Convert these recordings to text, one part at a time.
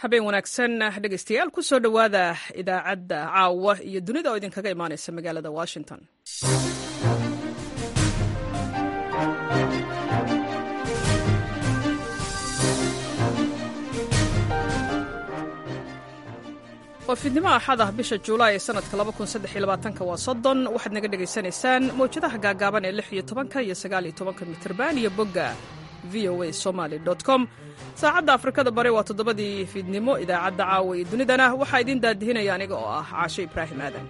habeen wanaagsan dhegaystayaal ku soo dhowaada idaacadda caawa iyo dunida oo idinkaga imaanaysa magaalada washington waa fiidnimo axad ah bisha juulaay ee sanadka waa soddon waxaad naga dhegaysanaysaan mawjadaha gaagaaban ee lix iyo tobanka iyo sagaal iyo tobanka mitirban iyo bogga v o a somaly com saacadda afrikada bari waa toddobadii fiidnimo idaacadda caawa iyo dunidana waxaa idiin daadihinaya aniga oo ah caasho ibraahim aadan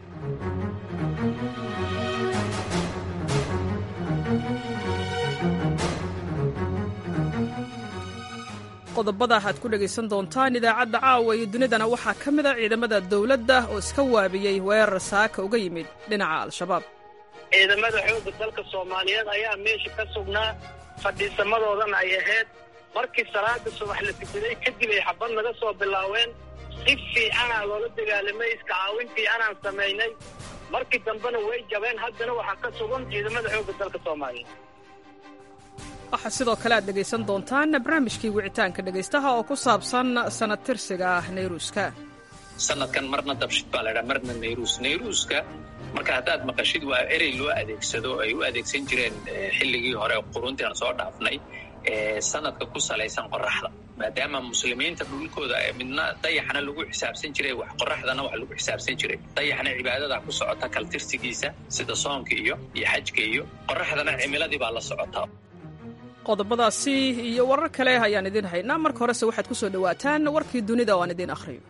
qodobada aad ku dhegaysan doontaan idaacadda caawa iyo dunidana waxaa ka mid a ciidamada dowladda oo iska waabiyey weerar saaka uga yimid dhinaca al-shabaab ciidamada xoogga dalka soomaaliyeed ayaa meesha ka sugnaa fadhiisamadoodana ay ahayd markii salaada subax la tukaday kadib ay xabad naga soo bilaaween si fiicanaa loola dagaalamay iska caawin fiicanaan samaynay markii dambena way jabeen haddana waxaa ka sugan ciidamada xoogga dalka soomaaliyeed waxaa sidoo kale aad dhegaysan doontaan barnaamijkii wicitaanka dhegaystaha oo ku saabsan sanad tirsiga nayruuska sanadkan marna dabshid baa laydhaa marna nayruus nayruuska marka haddaad maqashid waa erey loo adeegsado ay u adeegsan jireen xilligii hore quruntii aan soo dhaafnay sanadka ku salaysan qoraxda maadaama muslimiinta dhulkooda midna dayaxna lagu xisaabsan jiray wax qoraxdana wax lagu xisaabsan jiray dayaxna cibaadada ku socota kaltirsigiisa sida soonka iyo iyo xajka iyo qoraxdana cimiladii baa la socotaa qodobadaasi iyo warar kale ayaan idiin haynaa marka horese waxaad ku soo dhowaataan warkii dunida oo aan idiin akhriyo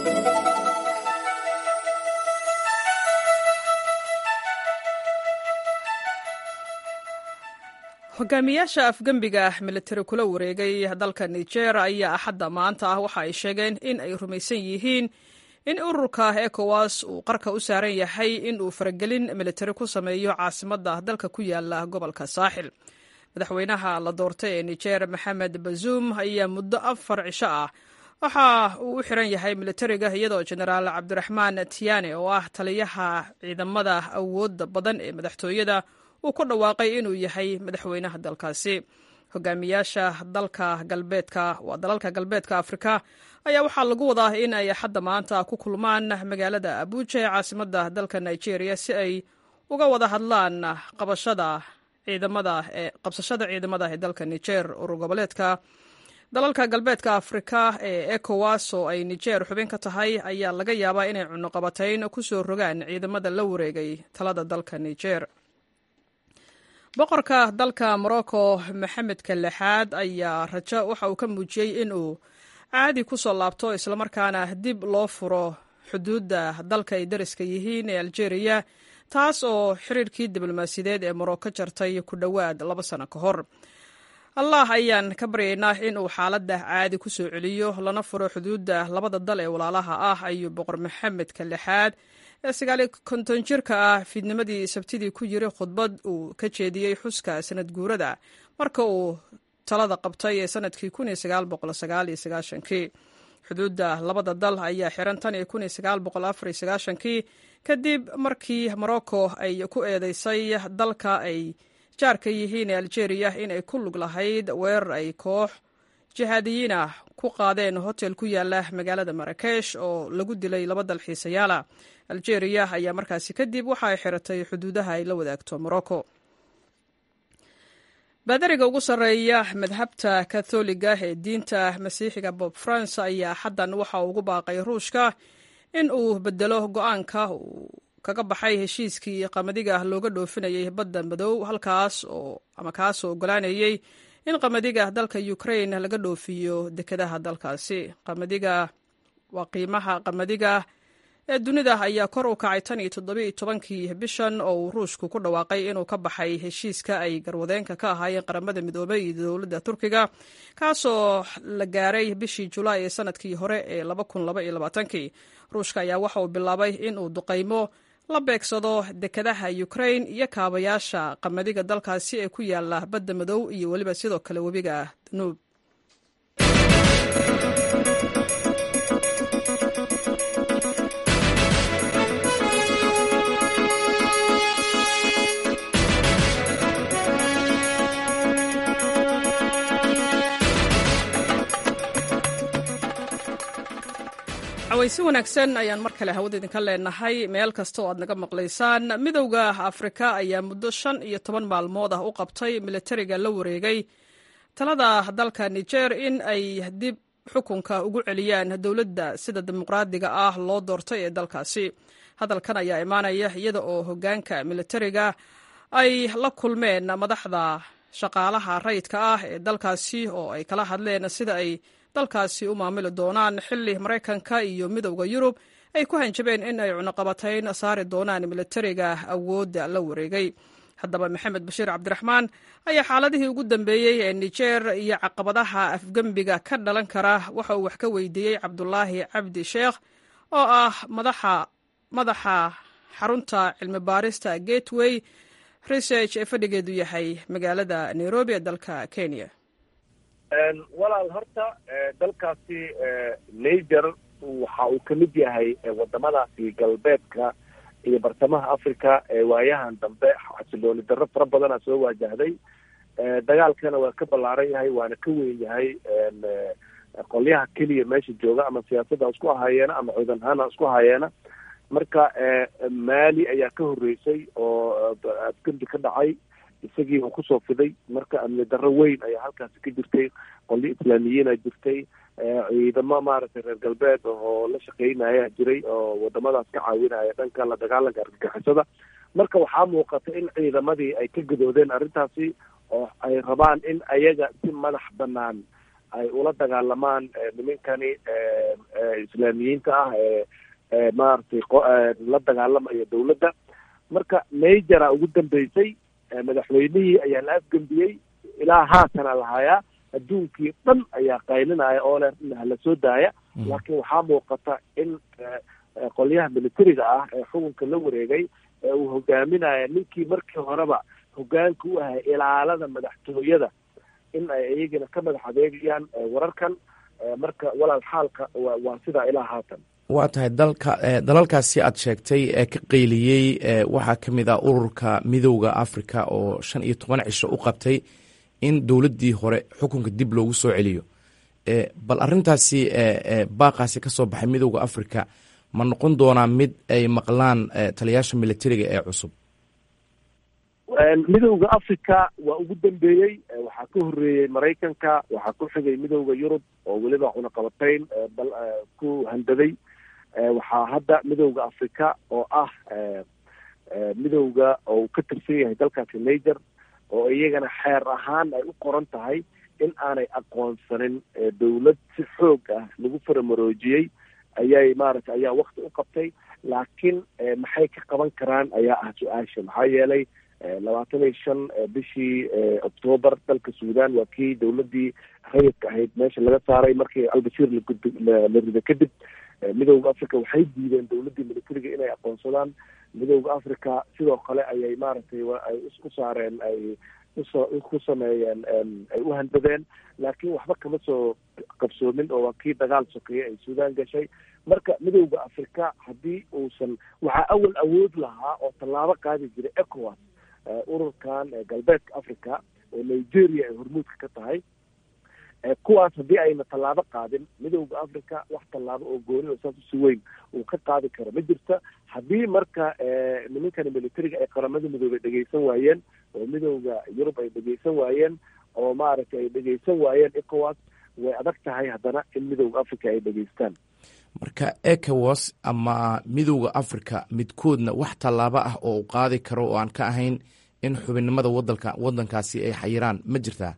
hogaamiyaasha afgembiga militari kula wareegay dalka niger ayaa axadda maanta ah waxa ay sheegeen in ay rumaysan yihiin in ururka ekowas uu qarka u saaran yahay in uu faragelin militari ku sameeyo caasimadda dalka ku yaala gobolka saaxil madaxweynaha la doortay ee niger maxamed bazuum ayaa muddo afar cisho ah waxa uu u xiran yahay militariga iyadoo jenaraal cabdiraxmaan tiane oo ah taliyaha ciidamada awoodda badan ee madaxtooyada uu ku dhawaaqay inuu yahay madaxweynaha dalkaasi hogaamiyaasha dalka galbeedka waa dalalka galbeedka afrika ayaa waxaa lagu wadaa in ay xadda maanta ku kulmaan magaalada abuja ee caasimadda dalka nigeria si ay uga wada hadlaan qabashada ciidamada ee qabsashada ciidamada ee dalka niger urur goboleedka dalalka galbeedka afrika ee ecowas oo ay niger xubin ka tahay ayaa laga yaabaa inay cunuqabatayn ku soo rogaan ciidamada la wareegay talada dalka niger boqorka dalka morocco maxamedka lixaad ayaa rajo waxa uu ka muujiyey inuu caadi ku soo laabto islamarkaana dib loo furo xuduudda dalka ay dariska yihiin ee algeria taas oo xiriirkii diblomaasiyadeed ee morocco jartay ku dhowaad laba sano ka hor allah ayaan ka baryaynaa in uu xaaladda caadi ku soo celiyo lana furo xuduudda labada dal ee walaalaha ah ayuu boqor maxamedka lixaad ee sagaali konton jirka ah fiidnimadii sabtidii ku yiri khudbad uu ka jeediyey xuska sanad guurada marka uu talada qabtay ee sanadkii kii xuduudda labada dal ayaa xiran tan iyo kii kadib markii morocco ay ku eedeysay dalka ay jaarka yihiin ee algeria inay ku lug lahayd weerar ay koox jihaadiyiin ah ku qaadeen hotel ku yaala magaalada marakesh oo lagu dilay laba dalxiisayaala algeria ayaa markaasi kadib waxa ay xiratay xuduudaha ay la wadaagto morocco baadariga ugu sarreeya madhabta katholiga ee diinta masiixiga bob france ayaa xaddan waxa uu ugu baaqay ruushka in uu bedelo go-aanka uu kaga baxay heshiiskii qamadiga looga dhoofinayay badda madow halkaas oo ama kaasoo ogolaanayay in qamadiga dalka ukraine laga dhoofiyo dekedaha dalkaasi qamadiga waa qiimaha qamadiga ee dunida ayaa kor u kacay tan iyo toddobiiyo tobankii bishan oo uu ruushku ku dhawaaqay inuu ka baxay heshiiska ay garwadeenka ka ahaayeen qaramada midoobay iyo dowladda turkiga kaasoo la gaaray bishii julaay ee sanadkii hore ee kii ruushka ayaa waxa uu bilaabay in uu duqaymo la beegsado dekedaha ukraine iyo kaabayaasha qamadiga dalkaasi ee ku yaala badda madow iyo weliba sidoo kale webiga danuub cawaysi wanaagsan ayaan mar kale hawada idinka leenahay meel kasta oo aad naga maqlaysaan midowda afrika ayaa muddo shan iyo toban maalmood ah u qabtay militariga la wareegay talada dalka niger in ay dib xukunka ugu celiyaan dowladda sida dimuqraadiga ah loo doortay ee dalkaasi hadalkan ayaa imaanaya iyada oo hogaanka militariga ay la kulmeen madaxda shaqaalaha rayidka ah ee dalkaasi oo ay kala hadleen sida ay dalkaasi u maamuli doonaan xili maraykanka iyo midowda yurub ay ku hanjabeen in ay cunaqabatayn saari doonaan militariga awoodda la wareegay haddaba maxamed bashiir cabdiraxmaan ayaa xaaladihii ugu dambeeyey ee niger iyo caqabadaha afgembiga ka dhalan kara waxa uu wax ka weydiiyey cabdulaahi cabdi sheekh oo ah madaxa madaxa xarunta cilmi baarista gateway research ee fadhigeedu yahay magaalada nairobi ee dalka kenya walaal horta dalkaasi niger waxa uu ka mid yahay wadamadaasi galbeedka iyo bartamaha africa ee waayahan dambe xasilooni darro fara badana soo waajahday dagaalkana waa ka ballaaran yahay waana ka weyn yahay qolyaha keliya meesha jooga ama siyaasadda ha isku ahaayeena ama ciidan ahaan ha isku ahaayeena marka mali ayaa ka horreysay oo afgembi ka dhacay isagii uu kusoo fiday marka amni darro weyn ayaa halkaasi ka jirtay qolyo islaamiyiina jirtay ciidamo maaragtay reer galbeed oo la shaqeynaya jiray oo wadamadaas ka caawinaya dhanka la dagaalanka argagixisada marka waxaa muuqata in ciidamadii ay ka gadoodeen arrintaasi oo ay rabaan in ayaga si madax banaan ay ula dagaalamaan nimankani islaamiyiinta ah ee maaragtay la dagaalamaya dawladda marka nigera ugu dambeysay madaxweynihii ayaa la afgembiyey ilaa haatana lahayaa adduunkii dhan ayaa qaylinaya oo le hala soo daaya laakiin waxaa muuqata in qolyaha militariga ah ee xukunka la wareegay ee uu hogaaminaya ninkii markii horeba hogaanka u ahay ilaalada madaxtooyada in ay iyagana ka madax adeegayaan wararkan marka walaal xaalka waa sidaa ilaa haatan waa tahay dalka dalalkaasi aad sheegtay ee ka qeyliyey waxaa ka mid ah ururka midowda africa oo shan iyo toban cisho u qabtay in dowladdii hore xukunka dib loogu soo celiyo bal arrintaasi baaqaasi ka soo baxay midowda africa ma noqon doonaa mid ay maqlaan taliyaasha militariga ee cusub midowda africa waa ugu dambeeyey waxaa ka horreeyey maraykanka waxaa ku xigay midowda yurub oo weliba cunaqabatayn ku handaday waxaa hadda midowda africa oo ah midowda oo ka tirsan yahay dalkaasi niger oo iyagana xeer ahaan ay u qoran tahay in aanay aqoonsanin dawlad si xoog ah lagu faramaroojiyey ayay maaragtay ayaa wakti u qabtay laakiin maxay ka qaban karaan ayaa ah su-aasha maxaa yeelay labaatan iyo shan bishii octoobar dalka suudan waa kii dawladdii rayidka ahayd meesha laga saaray markii albashiir lagud la rido kadib midowda africa waxay diideen dawladdii militariga inay aqoonsadaan midowda africa sidoo kale ayay maaragtay ay u saareen ay usoo ku sameeyeen ay u handadeen laakiin waxba kama soo qabsoomin oo waa kii dagaal sokeeye ay suudan gashay marka midowda africa haddii uusan waxaa awal awood lahaa oo tallaabo qaadi jiray ecowas ururkan galbeedka africa oo nigeria ay hormuudka ka tahay kuwaas haddii ayna tallaabo qaadin midowda africa wax tallaabo oo gooni oo saas usi weyn uu ka qaadi karo ma jirta haddii marka nimankani militariga ay qaramada midoobay dhegeysan waayeen oo midowda yurub ay dhegeysan waayeen oo maaragtay ay dhegeysan waayeen ecowas way adag tahay haddana in midowda africa ay dhegeystaan marka ecowas ama midowda africa midkoodna wax tallaabo ah oo u qaadi karo oo aan ka ahayn in xubinnimada wadanka waddankaasi ay xayiraan ma jirtaa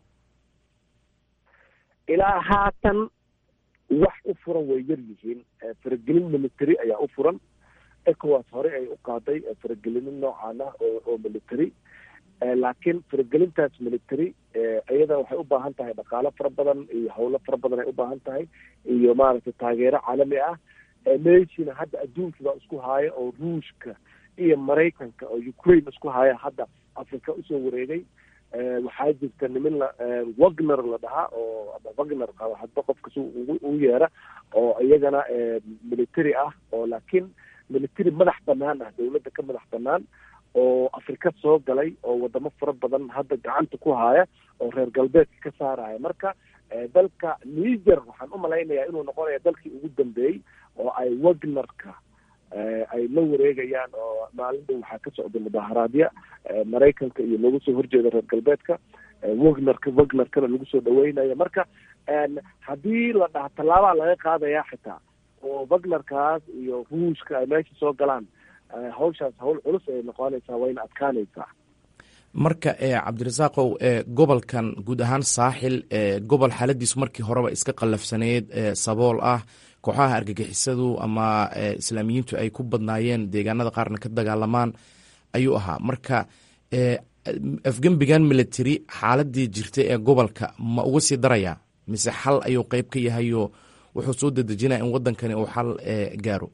ilaa haatan wax u furan way yar yihiin faragelin military ayaa u furan ecowas horey ay u qaaday faragelino noocan ah oo oo military laakiin faragelintaas military iyada waxay u baahan tahay dhaqaalo fara badan iyo howlo fara badan ay u baahan tahay iyo maaragtay taageero caalami ah meeshina hadda adduunkii baa isku haaya oo ruushka iyo maraykanka oo ukraine isku haya hadda africa usoo wareegay waxaa jirta nimin la wagner la dhahaa oo ama wagner hadba qofka si u yeera oo iyagana military ah oo laakiin military madax banaan ah dawladda ka madax banaan oo afrika soo galay oo wadamo fara badan hadda gacanta ku haya oo reer galbeedka ka saaraya marka dalka niger waxaan u malaynayaa inuu noqonaya dalkii ugu dambeeyey oo ay wagnerka ay la wareegayaan oo maalin dhow waxaa ka socda mudaaharaadya maraykanka iyo looga soo horjeeda reer galbeedka wagnerka wagnerkana lagu soo dhaweynayo marka haddii la dhaha tallaabaa laga qaadayaa xitaa oo wagnerkaas iyo ruushka ay meesha soo galaan hawshaas hawl culus ay noqonaysaa wayna adkaanaysaa marka cabdirasaaqow gobolkan guud ahaan saaxil gobol xaaladiisu markii horeba iska qallafsaneyd sabool ah kooxaha argagixisadu ama islaamiyiintu ay ku badnaayeen deegaanada qaarna ka dagaalamaan ayuu ahaa marka afgembigan military xaaladii jirtay ee gobolka ma uga sii darayaa mise xal ayuu qeyb ka yahayo wuxuu soo dedejinaya in wadankani uu xal gaaro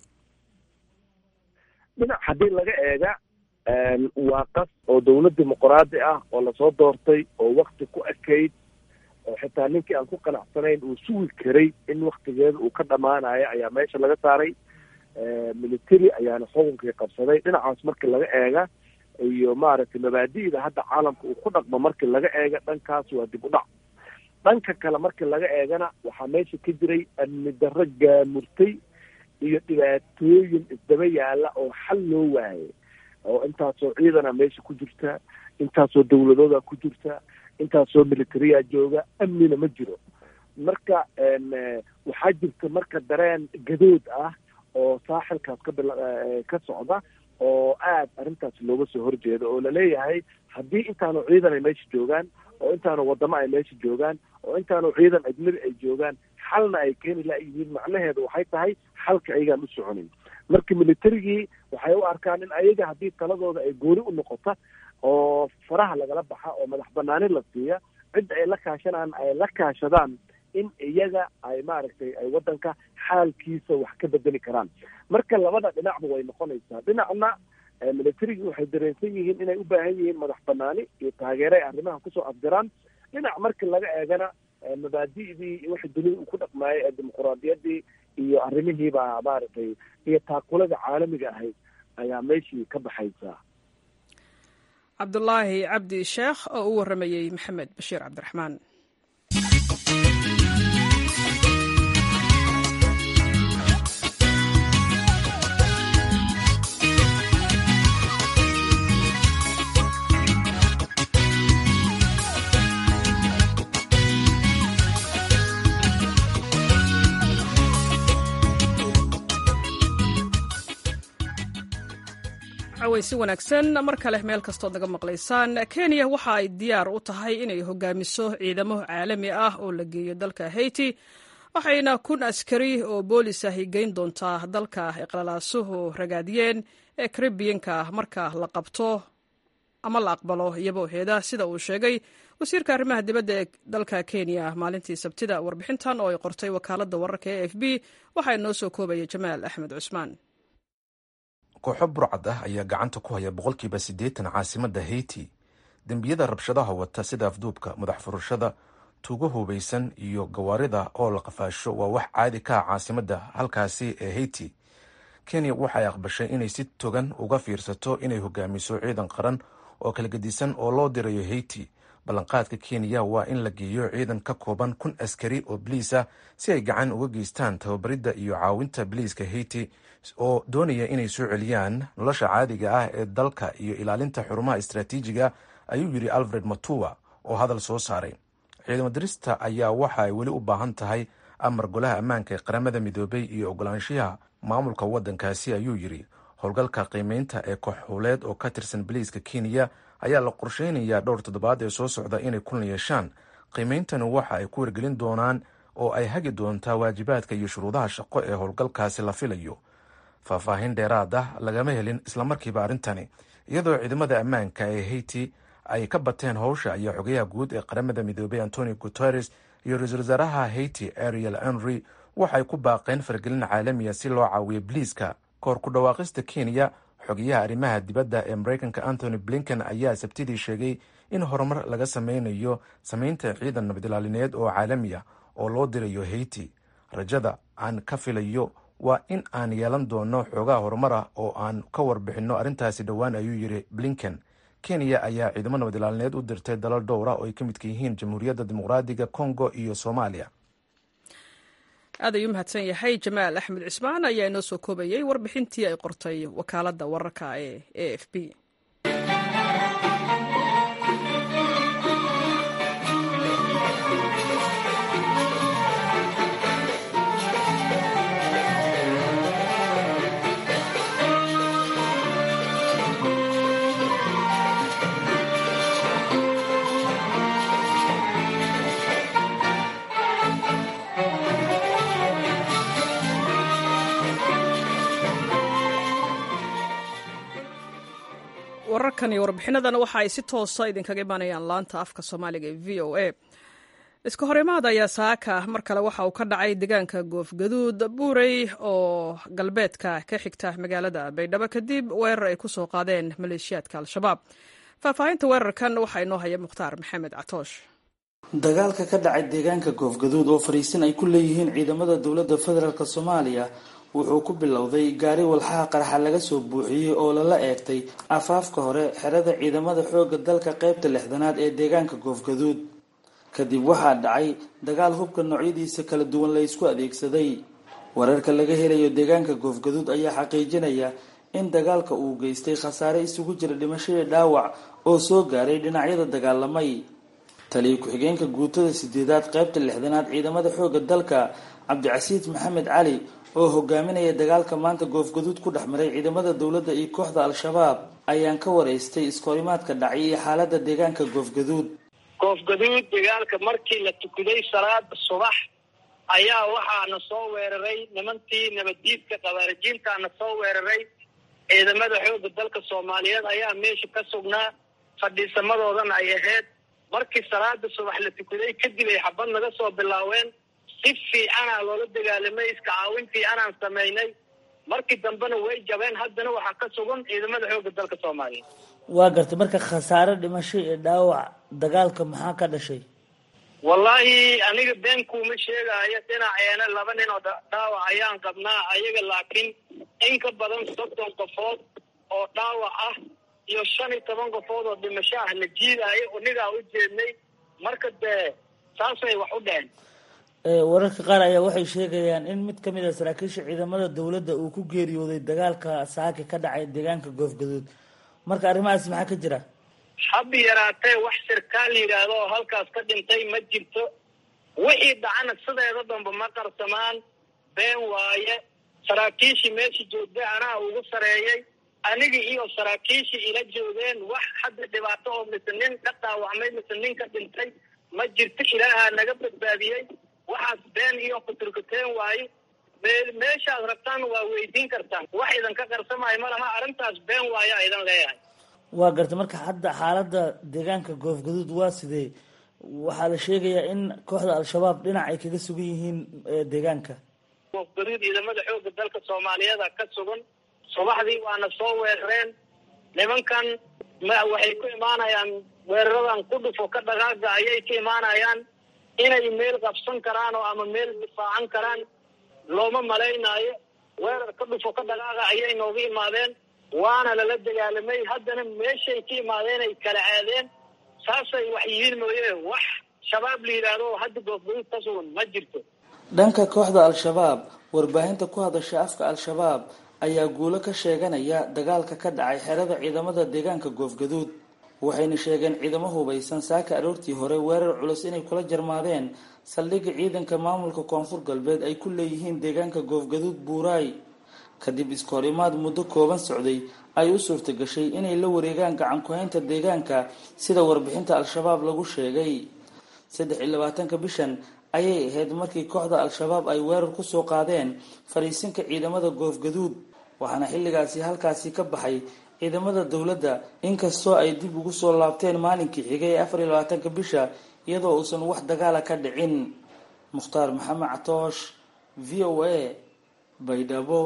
dhinac haddii laga eega waa qas oo dawlad dimuqraadi ah oo lasoo doortay oo wakti ku ekayd oo xitaa ninkii aan ku qanacsanayn uu sugi karay in waktigeeda uu ka dhamaanayo ayaa meesha laga saaray military ayaana xukunkii qabsaday dhinacaas markii laga eega iyo maaragtay mabaadi'da hadda caalamka uu ku dhaqmo markii laga eega dhankaas waa dib u dhac dhanka kale markii laga eegana waxaa meesha ka jiray amni darro gaamurtay iyo dhibaatooyin isdaba yaalla oo xal loo waayay oo intaasoo ciidana meesha ku jirta intaasoo dawladooda ku jirta intaasoo militariya jooga amnina ma jiro marka waxaa jirta marka dareen gadood ah oo saaxilkaas ka bil ka socda oo aad arrintaas looga soo horjeedo oo laleeyahay haddii intaanu ciidan ay meesha joogaan oo intaanu wadamo ay meesha joogaan oo intaanu ciidan ajnabi ay joogaan xalna ay keeni layihiin macnaheedu waxay tahay xalka ayagaan u soconin marka militarigii waxay u arkaan in ayaga haddii taladooda ay gooni u noqota oo faraha lagala baxa oo madax banaanin la siiya cidda ay la kaashanaan ay la kaashadaan in iyaga ay maaragtay ay waddanka xaalkiisa wax ka bedeli karaan marka labada dhinacba way noqonaysaa dhinacna militarigii waxay dareensan yihiin inay u baahan yihiin madax banaani iyo taageero ay arrimaha kusoo afjaraan dhinac markii laga eegana mabaadi'dii wixii dunida uu ku dhaqmaayay ee dimuquraadiyaddii iyo arrimihiibaa maaragtay iyo taakulada caalamiga ahayd ayaa meeshii ka baxaysaa cabdulaahi cabdi sheekh oo u waramayey maxamed bashiir cabdiraxmaan si wanaagsan mar kale meel kastood naga maqlaysaan kenya waxa ay diyaar u tahay inay hogaamiso ciidamo caalami ah oo la geeyo dalka haiti waxayna kun askari oo boolis ahi geyn doontaa dalka iqlalaasuhu ragaadiyeen ee karibiyanka marka la qabto ama la aqbalo iyabooheeda sida uu sheegay wasiirka arrimaha dibadda ee dalka kenya maalintii sabtida warbixintan oo ay qortay wakaaladda wararka e f b waxaa inoo soo koobaya jamaal axmed cusmaan kooxo burcad ah ayaa gacanta ku haya boqolkiiba siddeetan caasimadda haiti dembiyada rabshadaha wata sida afduubka madax furashada tuugo hubaysan iyo gawaarida oo la qafaasho waa wax caadi ka ah caasimadda halkaasi ee haiti kenya waxay aqbashay inay si togan uga fiirsato inay hogaamiso ciidan qaran oo kala gedisan oo loo dirayo haiti ballanqaadka kenya waa in la geeyo ciidan ka kooban kun askari oo biliis ah si ay gacan uga geystaan tababaridda iyo caawinta biliiska haiti oo doonaya inay soo celiyaan nolosha caadiga ah ee dalka iyo ilaalinta xurumaha istraatiijiga ayuu yidhi alfred matuwa oo hadal soo saaray ciidamo dirista ayaa waxa ay weli u baahan tahay amar golaha ammaanka ee qaramada midoobay iyo ogolaanshiyaha maamulka waddankaasi ayuu yidhi howlgalka qiimeynta ee kooxhuuleed oo ka tirsan biliiska kenya ayaa la qorsheynayaa dhowr toddobaad ee soo socda inay kulan yeeshaan qiimeyntani waxa ay ku wargelin doonaan oo ay hagi doontaa waajibaadka iyo shuruudaha shaqo ee howlgalkaasi la filayo faahfaahin dheeraad ah lagama helin islamarkiiba arrintani iyadoo ciidamada ammaanka ee haiti ay ka bateen howsha ayaa xogayaha guud ee qaramada midoobay antonio guteres iyo ra-iisul wasaaraha haiti ariel henry waxay ku baaqeen faragelin caalamiya si loo caawiyo biliiska kahor ku dhawaaqista kenya xogayaha arrimaha dibadda ee mareykanka anthony blinken ayaa sabtidii sheegay in horumar laga sameynayo sameynta ciidan nabadilaalineed oo caalami ah oo loo dirayo haiti rajada aan ka filayo waa in aan yeelan doono xoogaha horumar ah oo aan ka warbixinno arrintaasi dhowaan ayuu yidhi blinken kenya ayaa ciidamo nabadilaalineed u dirtay dalal dhowra oo ay ka midka yihiin jamhuuriyadda dimuqraadiga congo iyo soomaaliya aad ayuu mahadsan yahay jamaal axmed cismaan ayaa inoo soo koobayey warbixintii ay qortay wakaaladda wararka ee a f b wararkan iyo warbixinadana waxa ay si toosa idinkaga imaanayaan laanta afka soomaaliga ee v o a iska horimaad ayaa saaka mar kale waxa uu ka dhacay deegaanka goofgaduud buurey oo galbeedka ka xigta magaalada baydhabo kadib weerar ay ku soo qaadeen maleeshiyaadka al-shabaab faahfaahinta weerarkan waxaa inoo haya mukhtaar maxamed catoosh dagaalka ka dhacay deegaanka goofgaduud oo fariisin ay ku leeyihiin ciidamada dowladda federaalk soomaaliya wuxuu ku bilowday gaari walxaha qarxa laga soo buuxiyey oo lala eegtay afaafka hore xerada ciidamada xoogga dalka qeybta lixdanaad ee deegaanka goofgaduud kadib waxaa dhacay dagaal hubka noocyadiisa kala duwan la ysku adeegsaday wararka laga helayo deegaanka goofgaduud ayaa xaqiijinaya in dagaalka uu geystay khasaare isugu jira dhimashadii dhaawac oo soo gaaray dhinacyada dagaalamay taliyo ku-xigeenka guutada sideedaad qeybta lixdanaad ciidamada xoogga dalka cabdicasiid maxamed cali oo hogaaminaya dagaalka maanta goofgaduud ku dhex maray ciidamada dowladda iyo kooxda al-shabaab ayaan ka waraystay iskoorimaadka dhacay iyo xaalada deegaanka goofgaduud goofgaduud dagaalka markii la tukaday salaada subax ayaa waxaana soo weeraray nimantii nabaddiidka qabaarajiintaana soo weeraray ciidamada xoogga dalka soomaaliyeed ayaa meesha ka sugnaa fadhiisamadoodana ay ahayd markii salaada subax la tukaday kadib ay xabad naga soo bilaaween si fiicanaa loola dagaalamay iska caawin fiicanaan samaynay markii dambena way jabeen haddana waxaa ka sugan ciidamada xoogga dalka soomaaliya waa gartay marka khasaare dhimasho iyo dhaawac dagaalka maxaa ka dhashay wallaahi aniga been kuuma sheegaayo dhinaceena laba nin oo dhaawac ayaan qabnaa ayaga laakiin in ka badan soddon qofood oo dhaawac ah iyo shan iyo toban qofood oo dhimasho ah la jiidaayo anigaa u jeednay marka dee saasay wax u dheheen wararka qaar ayaa waxay sheegayaan in mid kamid a saraakiisha ciidamada dowladda uu ku geeriyooday dagaalka saaki ka dhacay deegaanka goofgaduud marka arrimahaas maxaa ka jira hab yaraatee wax sirkaal yidhaahdo oo halkaas ka dhintay ma jirto wixii dhacana sideeda damba ma qarsamaan been waaye saraakiishii meesha joogtay anaa ugu sareeyay anigii iyo saraakiishii ila joogeen wax hadda dhibaato oo mise nin ka dhaawacmay mise nin ka dhintay ma jirto ilaahaa naga badbaadiyey waxaas been iyo kuturkuteen waaye meeshaad rabtaan waa weydiin kartaan wax idinka qarsamaayo ma laha arrintaas been waayo idan leeyahay waa gartay marka hadda xaalada deegaanka goofgaduud waa sidee waxaa la sheegayaa in kooxda al-shabaab dhinac ay kaga sugan yihiin deegaanka goofgaduud ciidamada xoogga dalka soomaaliyeeda ka sugan subaxdii waana soo weerareen nimankan waxay ku imaanayaan weeraradan ku dhufo ka dhaqaaga ayay ka imaanayaan inay meel qabsan karaan oo ama meel difaacan karaan looma malaynaayo weerar ka dhufo ka dhaqaaqa ayay nooga imaadeen waana lala dagaalamay haddana meeshay ka imaadeen ay kala aadeen saasay wax yihiin mooye wax shabaab la yidhaahdo oo hadda goofgaduud ka sugan ma jirto dhanka kooxda al-shabaab warbaahinta ku hadasha afka al-shabaab ayaa guulo ka sheeganaya dagaalka ka dhacay xerada ciidamada deegaanka goofgaduud waxayna sheegeen ciidamo hubaysan saaka aroortii hore weerar culus inay kula jarmaadeen saldhigga ciidanka maamulka koonfur galbeed ay ku leeyihiin deegaanka goofgaduud buuraay kadib iskoorimaad muddo kooban socday ay u suurta gashay inay la wareegaan gacan ku-haynta deegaanka sida warbixinta al-shabaab lagu sheegay saddex iyo labaatanka bishan ayay ahayd markii kooxda al-shabaab ay weerar kusoo qaadeen fariisinka ciidamada goofgaduud waxaana xilligaasi halkaasi ka baxay ciidamada dowladda inkastoo ay dib ugu soo laabteen maalinkii xigay ee afar iyo labaatanka bisha iyadoo uusan wax dagaala ka dhicin mukhtaar maxamed catoosh v o a baydhabo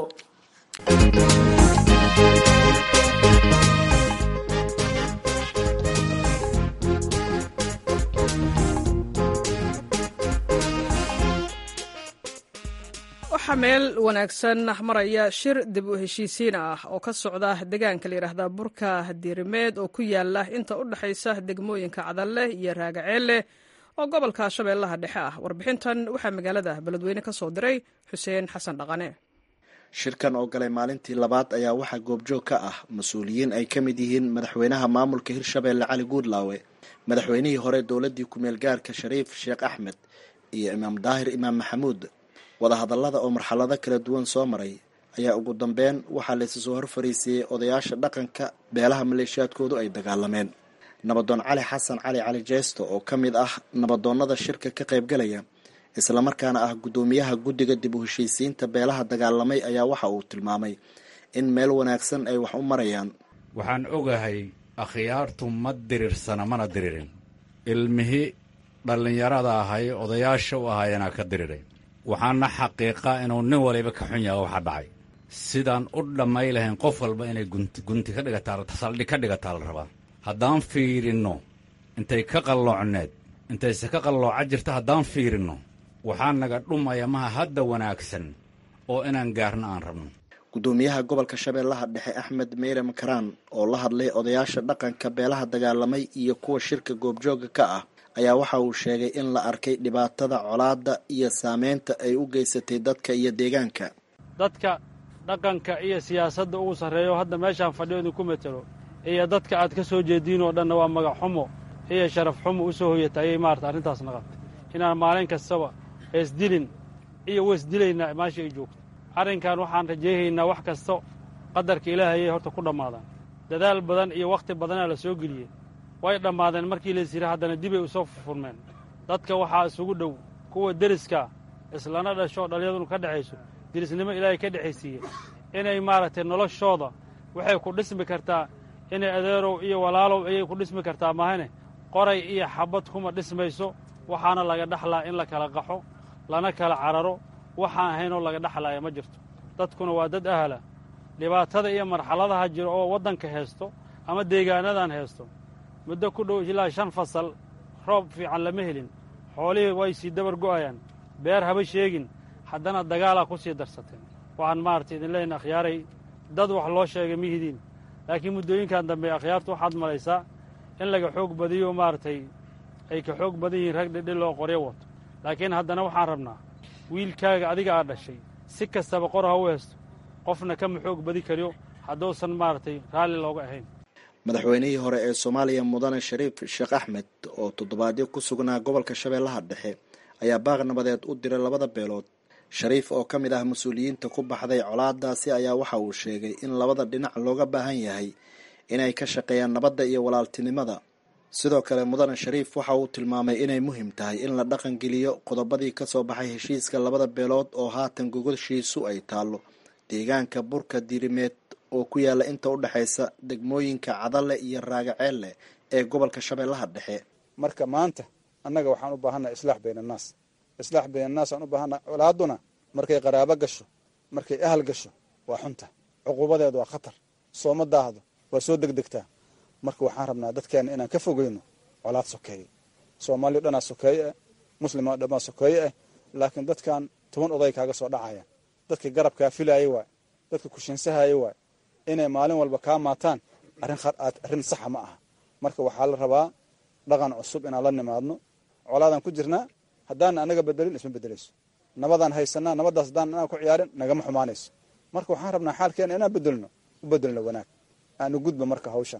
waxaa meel wanaagsan maraya shir dib u heshiisiin ah oo ka socda deegaanka la yidhaahda burka diirimeed oo ku yaala inta u dhexaysa degmooyinka cadalle iyo raagaceelle oo gobolka shabeellaha dhexe ah warbixintan waxaa magaalada beledweyne ka soo diray xuseen xasan dhaqane shirkan oo galay maalintii labaad ayaa waxaa goobjoog ka ah mas-uuliyiin ay ka mid yihiin madaxweynaha maamulka hirshabeelle cali guudlaawe madaxweynihii hore dowladdii ku-meel gaarka shariif sheekh axmed iyo imaam daahir imaam maxamuud wadahadallada oo marxalado kala duwan soo maray ayaa ugu dambeyn waxaa laysu soo hor fariisiiyey odayaasha dhaqanka beelaha maleeshiyaadkoodu ay dagaalameen nabadoon cali xasan cali cali jeesto oo ka mid ah nabadoonnada shirka ka qaybgalaya islamarkaana ah guddoomiyaha guddiga dib u heshiisiinta beelaha dagaalamay ayaa waxa uu tilmaamay in meel wanaagsan ay wax u marayaan waxaan ogahay akhyaartu ma diriirsana mana diriirin ilmihii dhallinyarada ahay odayaasha u ahaayanaa ka diriiray waxaana xaqiiqa inuu nin waliba ka xun yaha waxa dhacay sidaan u dhammay lahayn qof walba inay gunti ka dhigataa saldhig ka dhigataa la rabaa haddaan fiirinno intay ka qalloocneed intayse ka qallooca jirta haddaan fiirinno waxaa naga dhumaya maha hadda wanaagsan oo inaan gaarno aan rabno guddoomiyaha gobolka shabeellaha dhexe axmed meyre makaraan oo la hadlay odayaasha dhaqanka beelaha dagaalamay iyo kuwa shirka goobjooga ka ah ayaa waxa uu sheegay in la arkay dhibaatada colaadda iyo saameynta ay u geysatay dadka iyo deegaanka dadka dhaqanka iyo siyaasadda ugu sarreeyo hadda meeshaan fadhiyo idinku metelo iyo dadka aad ka soo jeediin oo dhanna waa magac xumo iyo sharaf xumo u soo hoyata ayay maarata arrintaas naqatay inaan maalin kastaba heesdilin iyo weesdilaynaa meesha ay joogto arrinkan waxaan rajayhaynaa wax kasta qadarka ilaahayay horta ku dhammaadaan dadaal badan iyo wakhti badanaa la soo geliyey way dhammaadeen markii lays yidhi haddana dibay u soo furfurmeen dadka waxaa isugu dhow kuwa deriska islana dhasho dhallinyadunu ka dhexayso derisnimo ilaahay ka dhexaysiiye inay maaragtay noloshooda waxay ku dhismi kartaa inay adeerow iyo walaalow ayay ku dhismi kartaa mahane qoray iyo xabbad kuma dhismayso waxaana laga dhexlaa in la kala qaxo lana kala cararo waxaan ahaynoo laga dhexlaaya ma jirto dadkuna waa dad ahla dhibaatada iyo marxaladaha jiro oo waddanka heesto ama deegaanadan heesto muddo ku dhow ilaa shan fasal roob fiican lama helin xoolihii way sii dabar go'ayaan beer haba sheegin haddana dagaalaa ku sii darsateen waxaan maaragtay idin leyna akhyaaray dad wax loo sheegay mihidiin laakiin muddooyinkan dambe akhyaartu waxaad malaysaa in laga xoog badiyo maaragtay ay ka xoog badan yihiin rag dhidhi loo qoryo wato laakiin haddana waxaan rabnaa wiilkaaga adiga aad dhashay si kastaba qor ha u heesto qofna kama xoog badi kariyo hadduusan maaragtay raalli looga ahayn madaxweynihii hore ee soomaaliya mudane shariif sheekh axmed oo toddobaadyo ku sugnaa gobolka shabeellaha dhexe ayaa baaq nabadeed u diray labada beelood shariif oo ka mid ah mas-uuliyiinta ku baxday colaadaasi ayaa waxa uu sheegay in labada dhinac looga baahan yahay inay ka shaqeeyaan nabadda iyo walaaltinimada sidoo kale mudane shariif waxa uu tilmaamay inay muhiim tahay in la dhaqangeliyo qodobadii ka soo baxay heshiiska labada beelood oo haatan gogoshiisu ay taallo deegaanka burka dirimeed oo ku yaalla inta u dhexaysa degmooyinka cadale iyo raagaceelle ee gobolka shabeellaha dhexe marka maanta annaga waxaan u baahannaha islaax bayn annaas islaax bayn annaas aan u baahannaha colaaduna markay qaraabo gasho markay ahal gasho waa xunta cuquubadeedu waa khatar sooma daahdo waa soo degdegtaa marka waxaan rabnaa dadkeenna inaan ka fogeyno colaad sokeeye soomaaliya dhanaa sokeeye ah muslima dhanaa sokeeye ah laakiin dadkan toban oday kaaga soo dhacayaan dadka garabkaa filaaya waay dadka kushinsahaya waay inay maalin walba kaa maataan arrin saxa ma aha marka waxaa la rabaa dhaqan cusub inaan la nimaadno colaadaan ku jirnaa haddaan anaga bedelin isma bedelayso nabadaan haysanaa nabadaas haddaan anaa ku ciyaarin nagama xumaanayso marka waxaan rabnaa xaalkeena inaan bedelno u bedelno wanaag aanu gudba marka hawshan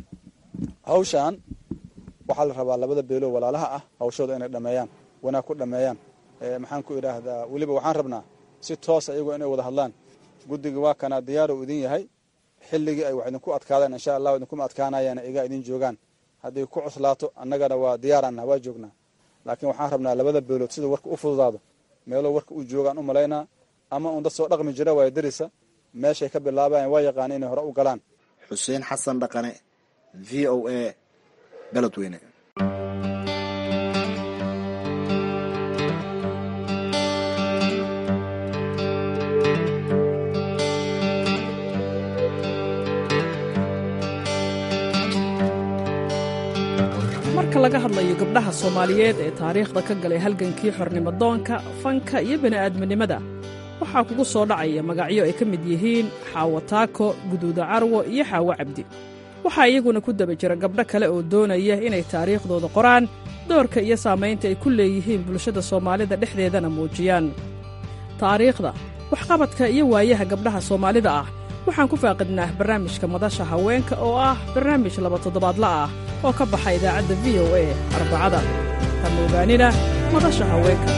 hawshan waxaa la rabaa labada beelo walaalaha ah hawshooda inay dhameeyaan wanaag ku dhameeyaan maxaan ku idhaahdaa weliba waxaan rabnaa si toosa iyagoo inay wada hadlaan guddiga waa kanaa diyaaro idin yahay xilligii ay wax idinku adkaadaan insha allahu idinkuma adkaanayaan igaa idin joogaan hadday ku cuslaato annagana waa diyaaraanah waa joognaa laakiin waxaan rabnaa labada beelood sida warka u fududaado meelo warka u joogaan u malaynaa ama uun dad soo dhaqmi jira waaya darisa meeshay ka bilaabayan waa yaqaana inay hore u galaan xuseen xasan dhaqane v o a beledweyne marka laga hadlayo gabdhaha soomaaliyeed ee taariikhda ka galay halgankii xornimodoonka fanka iyo bini'aadminimada waxaa kugu soo dhacaya magacyo ay ka mid yihiin xaawo taako guduuda carwo iyo xaawo cabdi waxaa iyaguna ku daba jira gabdho kale oo doonaya inay taariikhdooda qoraan doorka iyo saamaynta ay ku leeyihiin bulshada soomaalida dhexdeedana muujiyaan taariikhda waxqabadka iyo waayaha gabdhaha soomaalida ah waxaan ku faaqidnaa barnaamijka madasha haweenka oo ah barnaamij laba toddobaadla ah oo ka baxa idaacadda v o a arbacada kama ogaanina madasha haweenka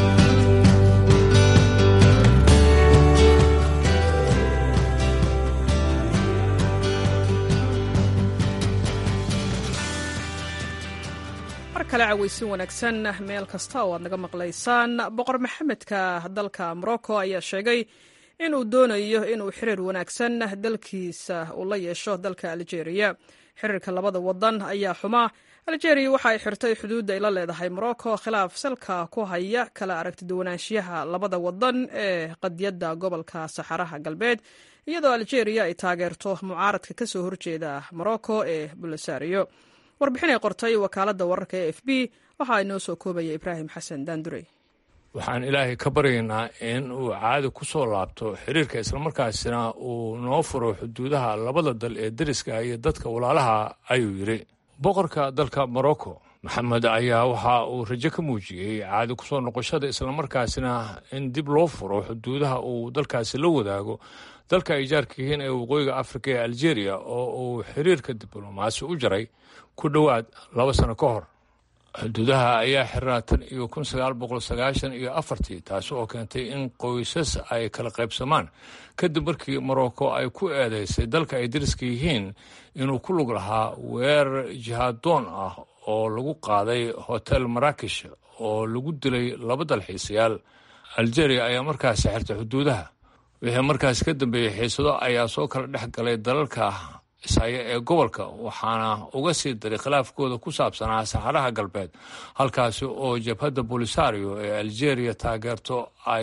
mar kale cawaysin wanaagsan meel kasta oo aad naga maqlaysaan boqor maxamedka dalka morocco ayaa sheegay inuu doonayo inuu xiriir wanaagsan dalkiisa uu la yeesho dalka aljeeriya xiriirka labada wadan ayaa xumaa aljeeriya waxa ay xirtay xuduudda ay la leedahay morocco khilaaf salka ku haya kala aragtiduwanaanshiyaha labada wadan ee qadiyadda gobolka saxaraha galbeed iyadoo aljeeriya ay taageerto mucaaradka ka soo horjeeda morocco ee bulasario warbixin ay qortay wakaaladda wararka e f b waxaa inoo soo koobaya ibraahim xasan daandurey waxaan ilaahay ka baryaynaa in uu caadi ku soo laabto xiriirka islamarkaasina uu noo furo xuduudaha labada dal ee deriska iyo dadka walaalaha ayuu yidhi boqorka dalka morocco maxamed ayaa waxa uu rajo ka muujiyey caadi ku soo noqoshada islamarkaasina in dib loo furo xuduudaha uu dalkaasi la wadaago dalka ay jaarka yihiin ee waqooyiga afrika ee aljeeriya oo uu xiriirka diblomaasi u jaray ku dhowaad laba sano ka hor xuduudaha ayaa xirnaa tan iyo kun sagaal boqol sagaashan iyo afartii taasi oo keentay in qoysas ay kala qaybsamaan kadib markii morocco ay ku eedeysay dalka ay dariska yihiin inuu ku lug lahaa weerar jihaadoon ah oo lagu qaaday hotel marakish oo lagu dilay laba dalxiisayaal aljeria ayaa markaasi xirtay xuduudaha wixii markaas ka dambeeyey xiisado ayaa soo kala dhex galay dalalka ishaya ee gobolka waxaana uga sii daray khilaafkooda ku saabsanaa saxaraha galbeed halkaasi oo jabhadda bolisario ee algeria taageerto ay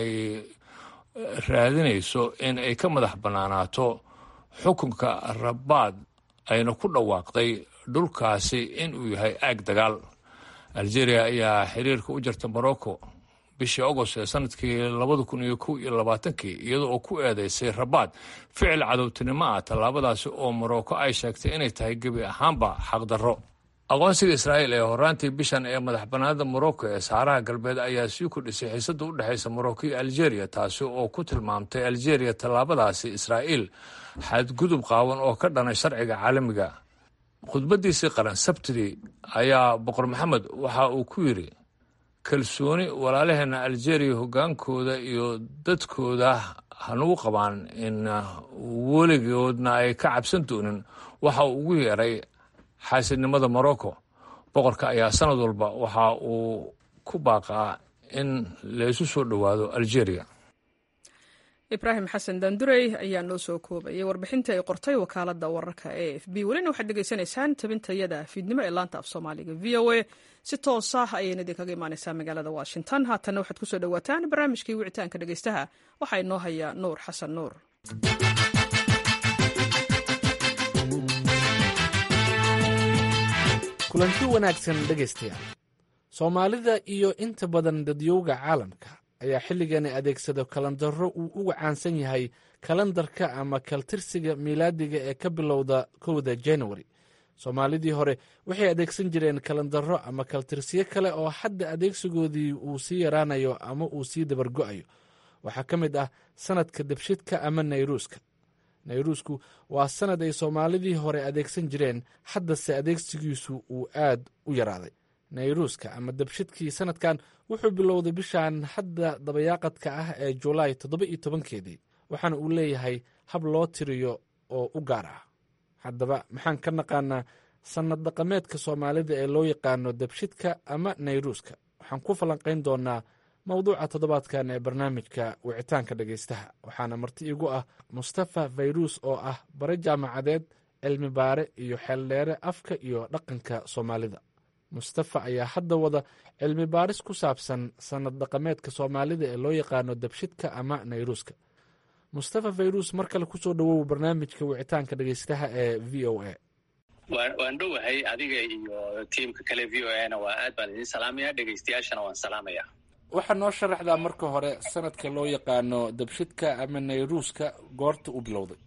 raadinayso in ay ka madax bannaanaato xukunka rabaad ayna ku dhawaaqday dhulkaasi inuu yahay aag dagaal algeria ayaa xiriirka u jarta morocco bishii agost ee sanadkii labada kun iyo kow iyo labaatankii iyada oo ku eedeysay rabaad ficil cadowtinimo ah tallaabadaasi oo morocco ay sheegtay inay tahay gebi ahaanba xaqdarro aqoonsiga israa'iil ee horaantii bishan ee madax bannaanida morocco ee saxaraha galbeed ayaa sii kordhisay xiisadda u dhexaysa morocco iyo algeria taasi oo ku tilmaamtay algeria tallaabadaasi israa'iil xadgudub qaawan oo ka dhanay sharciga caalamiga khudbaddiisii qaran sabtidii ayaa boqor maxamed waxa uu ku yidhi kalsooni walaalaheenna algeria hoggaankooda iyo dadkooda hanugu qabaan in weligoodna ay ka cabsan doonin waxa uu ugu yeeray xaasidnimada morocco boqorka ayaa sanad walba waxa uu ku baaqaa in laysu soo dhowaado algeria ibraahim xasan daandurey ayaa noo soo koobayay warbixintii ay qortay wakaaladda wararka e f b welina waxaad dhegaysanaysaan tabintayada fiidnimo ee laanta af soomaaliga v o a si toos ah ayayna idinkaga imaaneysaa magaalada washington haatanna waxaad kusoo dhowaataan barnaamijkii wicitaanka dhegeystaha waxaa inoo haya nuur xasan nuur kulanti wanaagsan dhegaystayaal soomaalida iyo inta badan dadyowga caalamka ayaa xilligani adeegsado kalandaro uu uga caansan yahay kalandarka ama kaltirsiga miilaadiga ee ka bilowda kowda januari soomaalidii hore waxay adeegsan jireen kalandaro ama kaltirsiyo kale oo hadda adeegsigoodii uu sii yaraanayo ama uu sii dabargo'ayo waxaa ka mid ah sanadka debshidka ama nayruuska nayruusku waa sanad ay soomaalidii hore adeegsan jireen haddase adeegsigiisu uu aad u yaraaday nayruuska ama debshidkii sanadkan wuxuu bilowday bishan hadda dabayaaqadka ah ee julaay toddoba iyo tobankeedii waxaana uu leeyahay hab loo tiriyo oo u gaar ah haddaba maxaan ka naqaanaa sannad dhaqameedka soomaalida ee loo yaqaano debshidka ama nayruuska waxaan ku falanqayn doonaa mowduuca toddobaadkan ee barnaamijka wicitaanka dhegaystaha waxaana marti igu ah mustafa fayruus oo ah bare jaamacadeed cilmi baare iyo xeeldheere afka iyo dhaqanka soomaalida mustafa ayaa hadda wada cilmi baaris ku saabsan sannad dhaqameedka soomaalida ee loo yaqaano debshidka ama nayruuska mustafa fayruus mar kale kusoo dhowow barnaamijka wicitaanka dhegaystaha ee v o a waan dhowahay adiga iyo tiimka kale v o a na waa aad baan idin salaamaya dhegaystayaashana waan salaamaya waxaa noo sharaxdaa marka hore sanadka loo yaqaano debshidka ama nayruuska goorta u bilowday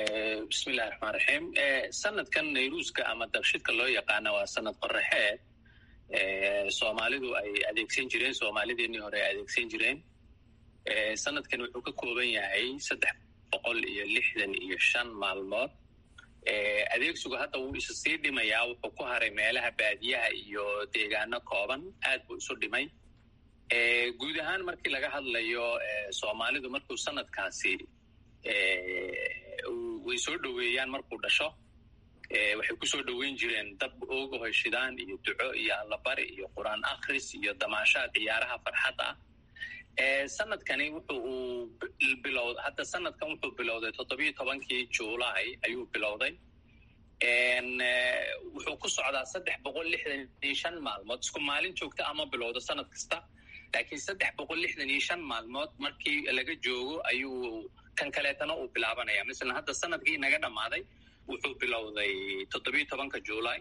bismillahi raxmaan raxiim sanadkan nayruuska ama dabshidka loo yaqaana waa sanad qoraxeed soomaalidu ay adeegsan jireen soomaalideenii hore ay adeegsan jireen sanadkan wuxuu ka kooban yahay saddex boqol iyo lixdan iyo shan maalmood adeegsigu hadda wuu isu sii dhimayaa wuxuu ku haray meelaha baadiyaha iyo deegaano kooban aad buu isu dhimay guud ahaan markii laga hadlayo soomaalidu markuu sanadkaasi way soo dhoweeyaan markuu dhasho waxay kusoo dhoweyn jireen dab ooga hoyshidaan iyo duco iyo allabari iyo qur-aan akhris iyo damaashaad ciyaaraha farxadda ah sanadkani wuxu uu bilow hadda sanadkan wuxuu bilowday toddobiyo tobankii juulaay ayuu bilowday wuxuu ku socdaa saddex boqol lixdan iyo shan maalmood isku maalin joogta ama bilowdo sanad kasta laakiin saddex boqol lixdan iyo shan maalmood markii laga joogo ayuu kan kaleetana uu bilaabanaya masalan hadda sanadkii naga dhammaaday wuxuu bilowday toddobiyo tobanka juulaay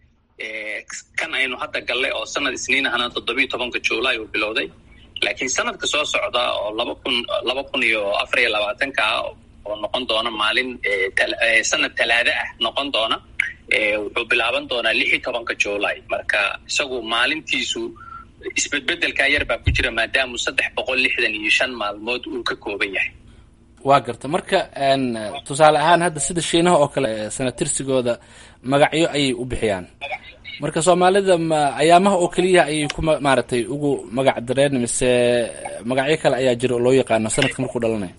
kan aynu hadda gallay oo sanad isniin ahna toddobiyo tobanka juulaay uu bilowday laakiin sanadka soo socda oo laba kun laba kun iyo afar iyo labaatanka ah oo noqon doona maalin sanad talaada ah noqon doona wuxuu bilaaban doonaa lix iyo tobanka juulaay marka isagu maalintiisu isbedbedelkaa yar baa ku jira maadaamu saddex boqol lixdan iyo shan maalmood uu ka kooban yahay waa garta marka tusaale ahaan hadda sida shiinaha oo kale sanatirsigooda magacyo ayay u bixiyaan marka soomaalida ma ayaamaha oo keliya ayay ku maaragtay ugu magac dareen mise magacyo kale ayaa jira oo loo yaqaano sanadka markuu dhalanayo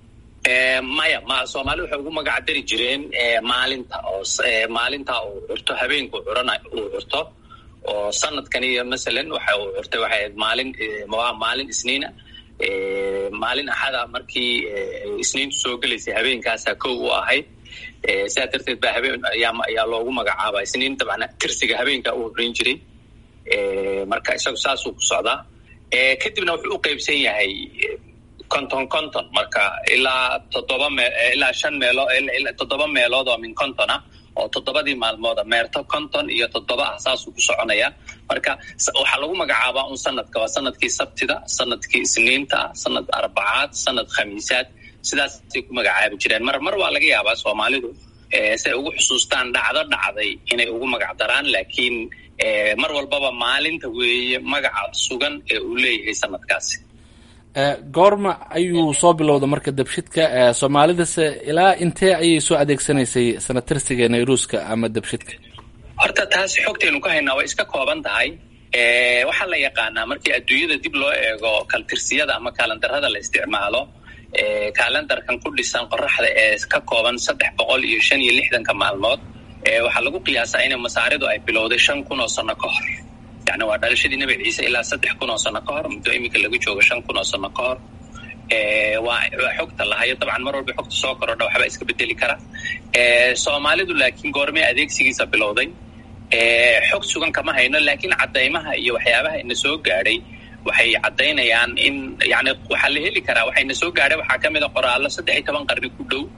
maya ma soomaali waxay ugu magac dari jireen maalinta oo maalinta uu curto habeenku curana uu curto oo sanadkan iyo masalan waxa uu curtay waxay ahayd maalin waa maalin isniina maalin axada markii isniintu soo gelaysay habeenkaasaa kow u ahayd sidaa darteed baa habeen ayaa loogu magacaaba isniin dabcan tirsiga habeenkaa u horreyn jiray marka isagu saasuu ku socdaa kadibna wuxuu u qeybsan yahay conton conton marka ilaa toddoba me ilaa shan meelo toddoba meelood oo min conton ah oo toddobadii maalmooda meerto conton iyo toddoba ah saasuu ku soconaya marka waxaa lagu magacaabaa un sanadka waa sanadkii sabtida sanadkii isniinta sanad arbacaad sanad khamiisaad sidaasay ku magacaabi jireen mar mar waa laga yaabaa soomaalidu si ay ugu xusuustaan dhacdo dhacday inay ugu magac daraan laakiin mar walbaba maalinta weeye magaca sugan ee uu leeyahay sanadkaasi goorma ayuu soo bilowda marka dabshidka soomaalidase ilaa intee ayay soo adeegsanaysay sanatirsiga nayruuska ama dabshidka horta taas xogtaynu ka haynaa way iska kooban tahay waxaa la yaqaanaa markii adduunyada dib loo eego kaltirsiyada ama kaalandarada la isticmaalo kaalandarkan ku dhisan qoraxda ee ka kooban saddex boqol iyo shan iyo lixdanka maalmood waxaa lagu qiyaasaa in masaaridu ay bilowday shan kun oo sano ka hor yani waa dhalashadii nebi ciise ilaa saddex kun oo sano ka hor muddo iminka laga joogo shan kun oo sano ka hor waa waa xogta lahayo dabcan mar walba xogta soo korodha waxba iska bedeli kara soomaalidu laakiin goormee adeegsigiisa bilowday xog sugan kama hayno laakiin caddaymaha iyo waxyaabaha ina soo gaadhay waxay caddaynayaan in yani waxaa la heli karaa waxayna soo gaadhay waxaa ka mid a qoraallo saddex iyo toban qarni ku dhow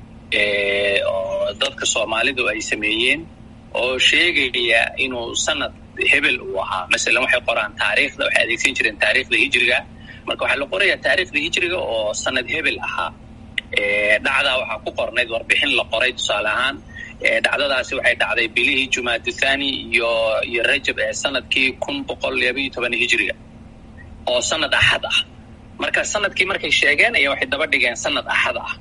oo dadka soomaalidu ay sameeyeen oo sheegaya inuu sanad hebel uu ahaa masalan waxay qoraan taariikhda waxay adeegsan jireen taariikhda hijriga marka waxaa la qorayaa taariikhda hijriga oo sanad hebel ahaa dhacdaa waxaa ku qornayd warbixin la qoray tusaale ahaan dhacdadaasi waxay dhacday bilihii jumaadu thani iyo iyo rajab ee sanadkii kun boqol labaiyo toban hijriga oo sanad axad ah marka sanadkii markay sheegeen ayaa waxay daba dhigeen sanad axad ah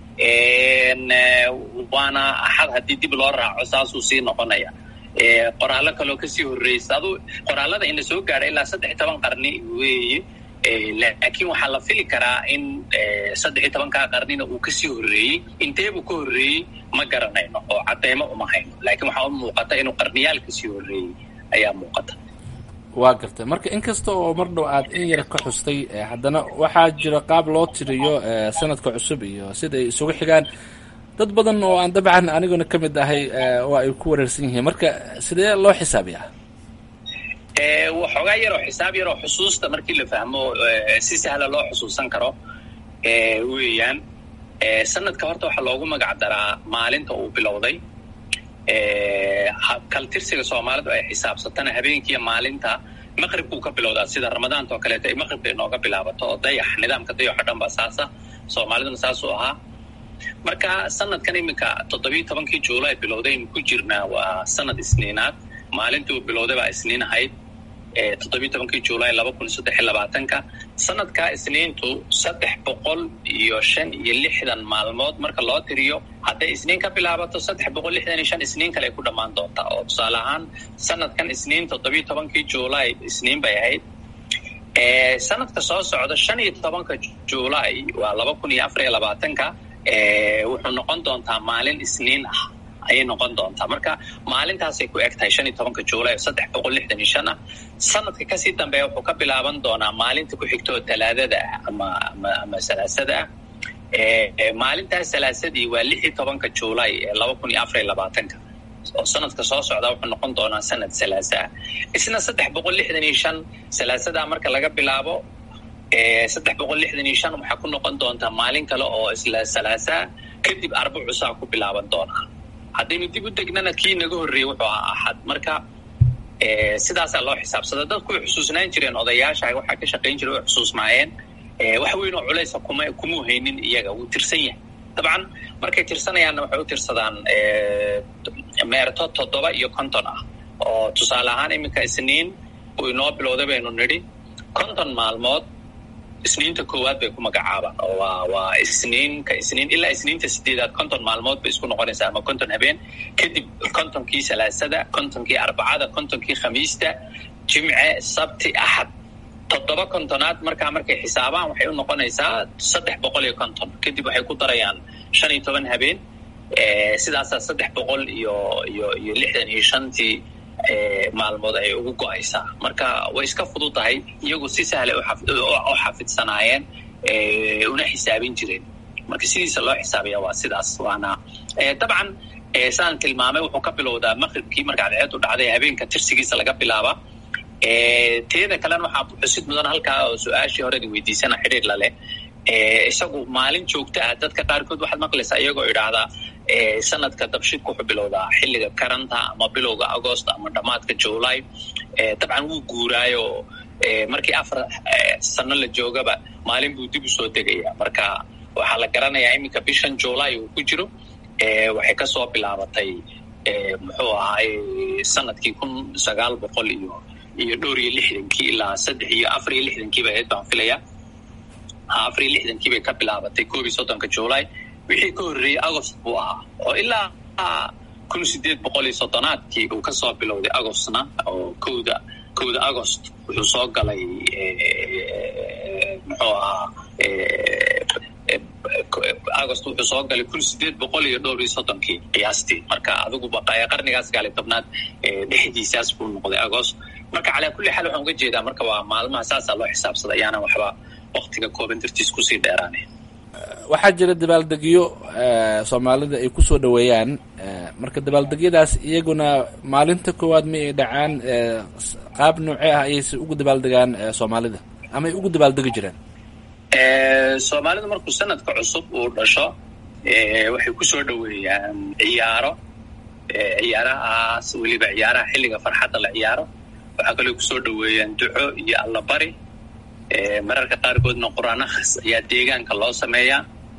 waana axad haddii dib loo raaco saasuu sii noqonaya qoraallo kaloo kasii horreysa adu qoraalada ina soo gaadha ilaa saddex iyo toban qarni weeye laakiin waxaa la fili karaa in saddex iyo tobankaa qarnina uu kasii horreeyey inteebuu ka horreeyey ma garanayno oo caddaymo uma hayno laakiin waxaa u muuqata inuu qarniyaal kasii horreeyey ayaa muuqata waa gartay marka inkasta oo mar dhow aad in yar ka xustay haddana waxaa jira qaab loo tiriyo sanadka cusub iyo sida ay isugu xigaan dad badan oo aan dabcan aniguna ka mid ahay oo ay ku wareersan yihiin marka sidee loo xisaabiyaa waxoogaa yaroo xisaab yaroo xusuusta markii la fahmo si sahla loo xusuusan karo weeyaan sanadka horta waxaa loogu magac daraa maalinta uu bilowday kaltirsiga soomaalidu ay xisaabsatana habeenkiiyo maalinta maqribkuu ka bilowdaa sida ramadaanta oo kaleeto ay maqribka inooga bilaabato oo dayax nidaamka dayaxo dhan baa saasa soomaaliduna saasuu ahaa marka sanadkan iminka toddobiyo tobankii juulaay bilowdaynu ku jirnaa waa sanad isniinaad maalintuu bilowday baa isniin ahayd toddobiyi tobankii juulaay laba kun saddex iyo labaatanka sanadkaa isniintu saddex boqol iyo shan iyo lixdan maalmood marka loo tiriyo hadday isniin ka bilaabato saddex boqol lixdan iyo shan isniin kale ay ku dhammaan doontaa oo tusaale ahaan sanadkan isniin toddobiyi tobankii juulaay isniin bay ahayd sanadka soo socda shan iyo tobanka juulaay waa laba kun iyo afar iyo labaatanka wuxuu noqon doontaa maalin isniin ah ayay noqon doontaa marka maalintaasay ku eg tahay shan iyo tobanka juulay oo saddex boqol lixdan iyo shan ah sanadka kasii dambeeya wuxuu ka bilaaban doonaa maalinta ku xigto oo talaadada ah ama ama ama salaasada ah maalintaas salaasadii waa lix iyo tobanka juulay ee laba kun iyo afar iyo labaatanka oo sanadka soo socdaa wuxuu noqon doonaa sanad salaasa ah isna saddex boqol lixdan iyo shan salaasadaa marka laga bilaabo saddex boqol lixdan iyo shan waxaa ku noqon doontaa maalin kale oo isla salaasaa kadib arbacusaa ku bilaaban doonaa haddaynu dib u degnana kii naga horreeyey wuxuu ahaa axad marka sidaasaa loo xisaabsada dadku way xusuusnaan jireen odayaasha waxaa ka shaqayn jira way xusuusnaayeen wax weyn oo culaysa kuma kumuu haynin iyaga wuu tirsan yahay dabcan markay tirsanayaanna waxay u tirsadaan meerto toddoba iyo konton ah oo tusaale ahaan iminka isniin uu inoo bilowday baynu nidhi konton maalmood isniinta koowaad bay ku magacaabaan oo waa waa isniinka isniin ilaa isniinta sideedaad konton maalmood bay isku noqonaysaa ama konton habeen kadib kontonkii salaasada kontonkii arbacada kontonkii khamiista jimce sabti axad toddoba kontonaad markaa markay xisaabaan waxay u noqonaysaa saddex boqol iyo konton kadib waxay ku darayaan shan iyo toban habeen sidaasaa saddex boqol iyo iyo iyo lixdan iyo shantii maalmood ay ugu go-aysaa marka way iska fududahay iyagu si sahlay u xafidsanaayeen una xisaabin jireen marka sidiisa loo xisaabaya waa sidaas waana dabcan saan tilmaamay wuxuu ka bilowdaa maqribkii marka cadceedu dhacday habeenka tirsigiisa laga bilaaba teeda kalena waxaa xusid mudan halkaa oo su-aashii horedi weydiisana xidhiir laleh isagu maalin joogto ah dadka qaarkood waxaad maqlaysaa iyagoo idhaahdaa sanadka dabshidku wuxuu bilowdaa xilliga karanta ama bilowga agost ama dhammaadka july dabcan wuu guuraayo markii afar sano la joogaba maalin buu dib usoo degaya marka waxaa la garanayaa iminka bishan july uu ku jiro waxay kasoo bilaabatay muxuu ahaay sanadkii kun sagaal boqol iyo iyo dhowr iyo lixdankii ilaa saddex iyo afar iyo lixdankiiba ahayd baan filaya afar iyo lixdankii bay ka bilaabatay koob iyo soddonka july wixii ka horreeyey agost buu ahaa oo ilaa kun sideed boqol iyo soddonaadkii uu kasoo bilowday agostna oo kowda kowda agost wuxuu soo galay muxuu ahaa agost wuxuu soo galay kun sideed boqol iyo dhowr iyo soddonkii qiyaastii marka adiguba qarnigaas gaali tobnaad dhexdiisaas buu noqday agost marka calaa kulli xaal waxaan uga jeedaa marka waa maalmaha saasaa loo xisaabsada ayaana waxba waktiga kooban dartiis kusii dheeraane waxaa jira dabaaldegyo soomaalida ay kusoo dhaweeyaan marka dabaaldegyadaas iyaguna maalinta koowaad ma ay dhacaan qaab noocee ah ayayse ugu dabaaldegaan soomaalida ama ay ugu dabaaldegi jiraan soomaalidu markuu sanadka cusub uu dhasho waxay kusoo dhaweeyaan ciyaaro ciyaarahaas weliba ciyaaraha xilliga farxadda la ciyaaro waxaa kaloo kusoo dhaweeyaan duco iyo allabari mararka qaarkoodna qur-aan akhris ayaa deegaanka loo sameeyaa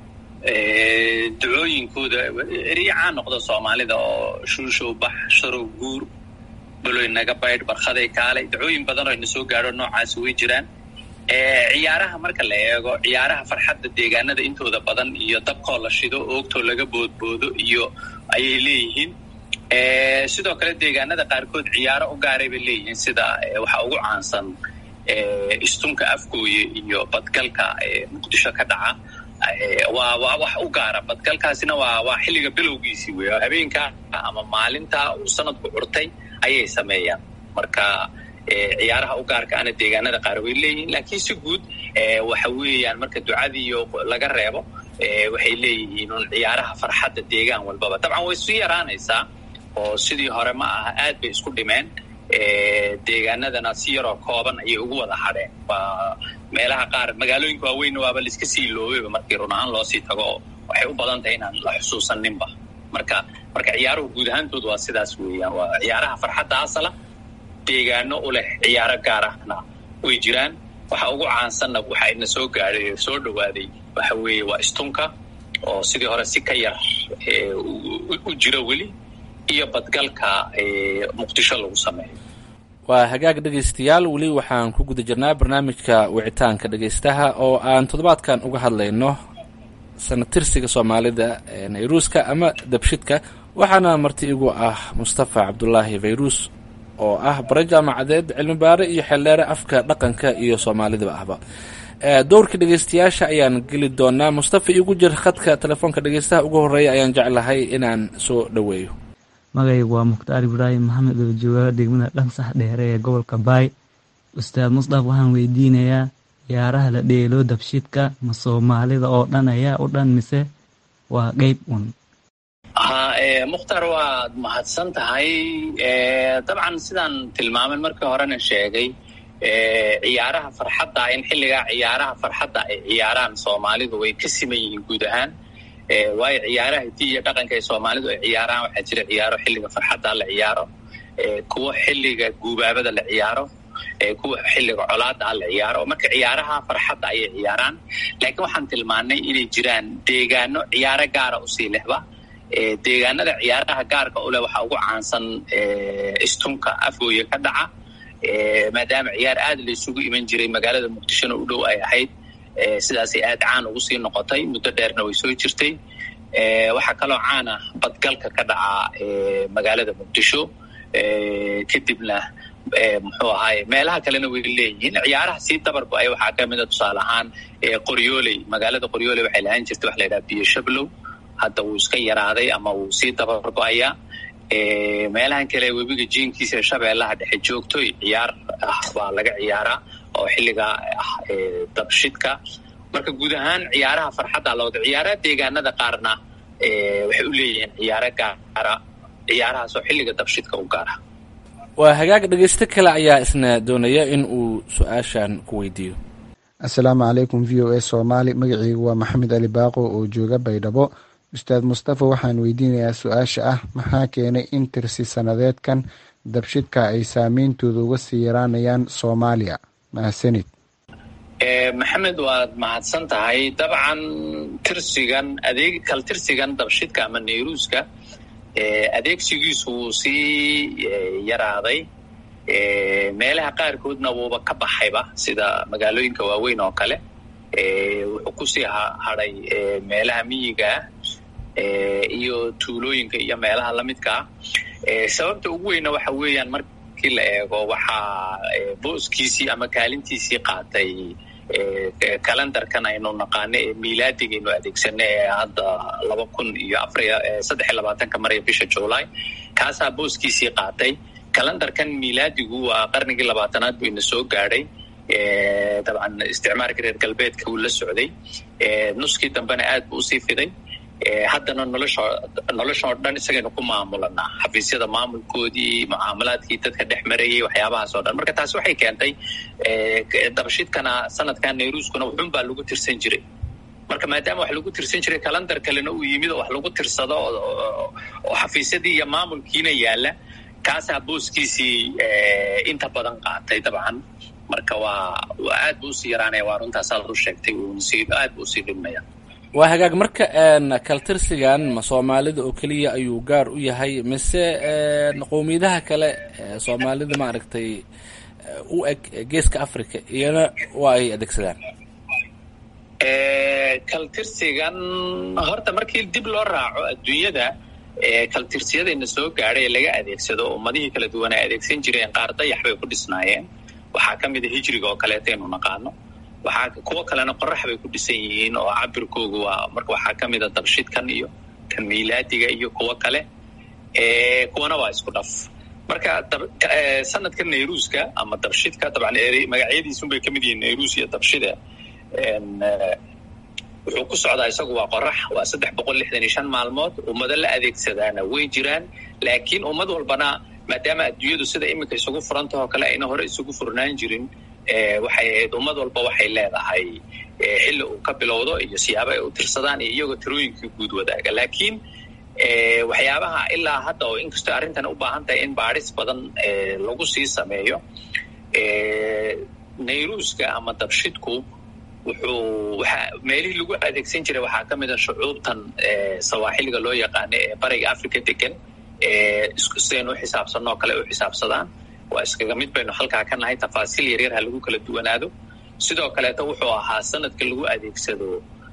ducooyinkooda eriyacaa noqda soomaalida oo shuushow bax sharow guur baloy naga baydh barkhaday kaalay ducooyin badan oo ina soo gaadho noocaasi way jiraan ciyaaraha marka la eego ciyaaraha farxadda deegaanada intooda badan iyo dabkoo la shido oogtoo laga boodboodo iyo ayay leeyihiin sidoo kale deegaanada qaarkood ciyaaro u gaaray bay leeyihiin sida waxaa ugu caansan istunka afgooye iyo badgalka muqdisho ka dhaca waa waa wax u gaara badgalkaasina waa waa xilliga bilowgiisii wey oo habeenka ama maalinta uu sanadku curtay ayay sameeyaan marka ciyaaraha u gaarka ana deegaanada qaar way leeyihiin laakiin si guud waxa weeyaan marka ducadiiyo laga reebo waxay leeyihiin un ciyaaraha farxadda deegaan walbaba dabcan way isu yaraanaysaa oo sidii hore ma aha aad bay isku dhimeen deegaanadana si yaroo kooban ayay ugu wada hadheen waa meelaha qaar magaalooyinka waaweyn waaba laiska sii loobeyba markii run ahaan loosii tago oo waxay u badan tahay inaan la xusuusaninba marka marka ciyaaruhu guud ahaantood waa sidaas weeyaan waa ciyaaraha farxadda asala deegaano u leh ciyaaro gaar ahna way jiraan waxa ugu caansanna waxa ina soo gaadhay soo dhawaaday waxa weeye waa istunka oo sidii hore si ka yar u jiro weli iyo badgalka muqdisho lagu sameeyo waa hagaag dhegaystayaal weli waxaan ku guda jirnaa barnaamijka wicitaanka dhegaystaha oo aan toddobaadkan uga hadlayno sanatirsiga soomaalida ee nayruuska ama dabshidka waxaana marti igu ah mustafa cabdulaahi fayruus oo ah bare jaamacadeed cilmi baare iyo xeeldheere afka dhaqanka iyo soomaalidaba ahba dowrka dhegaystayaasha ayaan geli doonaa mustafa igu jir khadka telefoonka dhegaystaha ugu horeeya ayaan jeclahay inaan soo dhoweeyo magaygu waa mukhtaar ibraahim maxamed oo jooga degmada dhansax dheere ee gobolka baay ustaad musdaf waxaan weydiinayaa ciyaaraha la dheelo dabshidka ma soomaalida oo dhan ayaa u dhan mise waa qeyb un ha mukhtaar waad mahadsan tahay dabcan sidaan tilmaamen markii horena sheegay ciyaaraha farxadda in xilligaa ciyaaraha farxadda ay ciyaaraan soomaalidu way ka siman yihiin guud ahaan waayo ciyaaraha hiddii iyo dhaqanka ay soomaalidu ay ciyaaraan waxaa jira ciyaaro xilliga farxadda la ciyaaro kuwo xilliga guubaabada la ciyaaro kuwa xilliga colaada la ciyaaro marka ciyaaraha farxadda ayay ciyaaraan laakiin waxaan tilmaannay inay jiraan deegaano ciyaaro gaara usii lehba deegaanada ciyaaraha gaarka u leh waxaa ugu caansan istunka afgooya ka dhaca maadaama ciyaar aad la isugu iman jiray magaalada muqdishona u dhow ay ahayd sidaasay aad caan ugu sii noqotay muddo dheerna way soo jirtay waxaa kaloo caan ah badgalka ka dhaca magaalada muqdisho kadibna muxuu ahaay meelaha kalena way leeyihiin ciyaaraha sii dabargo ay waxaa ka mida tusaale ahaan qoryooley magaalada qoryooley waxay lahaan jirtay waxa la yidhaha biyo shablow hadda wuu iska yaraaday ama wuu sii dabargo-ayaa meelahan kale webiga jiinkiisa shabeellaha dhexe joogtoy ciyaar ah baa laga ciyaaraa oo xilligaa ah dabshidka marka guud ahaan ciyaaraha farxadda lawada ciyaaraha deegaanada qaarna waxay u leeyihiin ciyaaro gaara ciyaarahaasoo xilliga dabshidka u gaara waa hagaag dhegaysto kale ayaa isna doonaya in uu su-aashan ku weydiiyo assalaamu calaykum v o a soomaali magaceygu waa maxamed ali baaqo oo jooga baydhabo ustaad mustafa waxaan weydiinayaa su-aasha ah maxaa keenay in tirsi sanadeedkan dabshidka ay saameyntooda uga sii yaraanayaan soomaaliya mahadsanid maxamed waad mahadsan tahay dabcan tirsigan adeeg kal tirsigan dabshidka ama nayruuska adeegsigiisu wuu sii yaraaday meelaha qaarkoodna wuuba ka baxayba sida magaalooyinka waaweyn oo kale wuxuu kusii hadhay meelaha miyigaa iyo tuulooyinka iyo meelaha lamidkaa sababta ugu weyna waxa weeyaan markii la eego waxaa booskiisii ama kaalintiisii qaatay kalendarkan aynu naqaano ee miilaadigaynu adeegsano ee hadda laba kun iyo afariyo saddex iyo labaatanka maraya bisha july kaasaa booskiisii qaatay kalendarkan miilaadigu waa qarnigii labaatanaad buu ina soo gaadhay dabcan isticmaalka reer galbeedka uu la socday nuskii dambena aad buu usii fiday haddana nolosho noloshan oo dhan isagaynu ku maamulanaa xafiisyada maamulkoodii mucaamalaadkii dadka dhex marayay waxyaabahaas oo dhan marka taasi waxay keentay dabashidkana sanadkan nayruuskuna wuxun baa lagu tirsan jiray marka maadaama wax lagu tirsan jiray kalandar kalena uu yimid oo wax lagu tirsado oo xafiisyadii iyo maamulkiina yaalla kaasaa booskiisii inta badan qaatay dabcan marka waa aad buu usii yaraanaya waa runtaas aad u sheegtay aad buu usii dhimaya waa hagaag marka kaltirsigan ma soomaalida oo keliya ayuu gaar u yahay mise qowmiyadaha kale soomaalida maaragtay u eg geeska africa iyana waa ay adeegsadaan kaltirsigan horta markii dib loo raaco adduunyada kaltirsiyadayna soo gaadhay ee laga adeegsado ummadihii kala duwan ay adeegsan jireen qaar dayax bay ku dhisnaayeen waxaa ka mida hijriga oo kaleeta aynu naqaano waxaa kuwo kalena qorax bay ku dhisan yihiin oo cabirkoogu waa marka waxaa ka mida dabshidkan iyo kan miilaadiga iyo kuwo kale kuwana waa isku dhaf marka sanadka nayruuska ama dabshidka dabcan magacyadiisunbay ka mid yihiin nayruus iyo dabshida wuxuu ku socdaa isagu waa qorax waa saddex boqol lixdan iyo shan maalmood ummado la adeegsadaana way jiraan laakiin ummad walbana maadaama adduunyadu sida iminka isugu furantahoo kale ayna hore isugu furnaan jirin waxay ahayd ummad walba waxay leedahay xilli uu ka bilowdo iyo siyaabo ay u tirsadaan iyo iyagoo tirooyinkii guud wadaaga laakiin waxyaabaha ilaa hadda oo inkastoo arrintan u baahan tahay in baadhis badan lagu sii sameeyo nayruuska ama dabshidku wuxuu waxa meelihii lagu adeegsan jiray waxaa ka mid a shucuubtan sawaaxiliga loo yaqaano ee bariga africa degan sidaynu u xisaabsanno oo kale u xisaabsadaan waa iskaga mid baynu halkaa ka nahay tafaasiil yaryar ha lagu kala duwanaado sidoo kaleeto wuxuu ahaa sanadka lagu adeegsado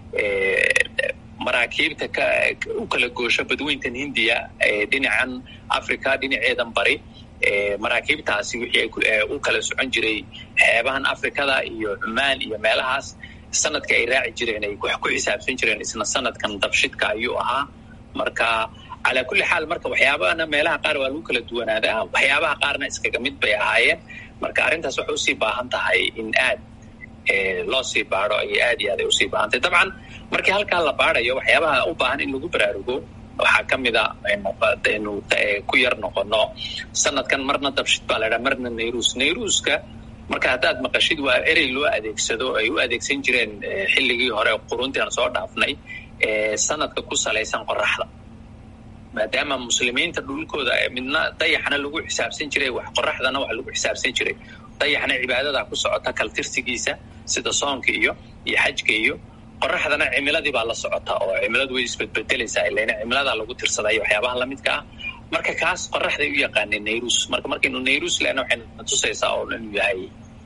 maraakiibta u kala goosho badweyntan hindiya dhinacan africa dhinaceedan bari maraakiibtaasi wixii u kala socon jiray xeebahan afrikada iyo cumaan iyo meelahaas sanadka ay raaci jireen ay wax ku xisaabsan jireen isna sanadkan dabshidka ayuu ahaa marka calaa kulli xaal marka waxyaabahana meelaha qaar waa lagu kala duwanaadaa waxyaabaha qaarna iskaga mid bay ahaayeen marka arrintaas waxay usii baahan tahay in aad loo sii baado ayay aad iyo aad ay usii baahantahay dabcan markii halkaa la baadayo waxyaabaha u baahan in lagu baraarugo waxaa ka mid a aynu ku yar noqono sanadkan marna dabshid baa la ydhaha marna nairuus nairuuska marka haddaad maqashid waa erey loo adeegsado ay u adeegsan jireen xilligii hore quruntii aan soo dhaafnay sanadka ku salaysan qoraxda maadaama muslimiinta dhulkooda midna dayaxna lagu xisaabsan jiray wax qoraxdana wax lagu xisaabsan jiray dayaxna cibaadada ku socota kaltirsigiisa sida soonka iyo iyo xajka iyo qoraxdana cimiladii baa la socota oo cimiladu way isbedbedelaysaa ilana cimiladaa lagu tirsaday waxyaabaha lamidka ah marka kaas qoraxday u yaqaaneen nairus marka markaynu nairus lena waxayna tusaysaa oo inuu yahay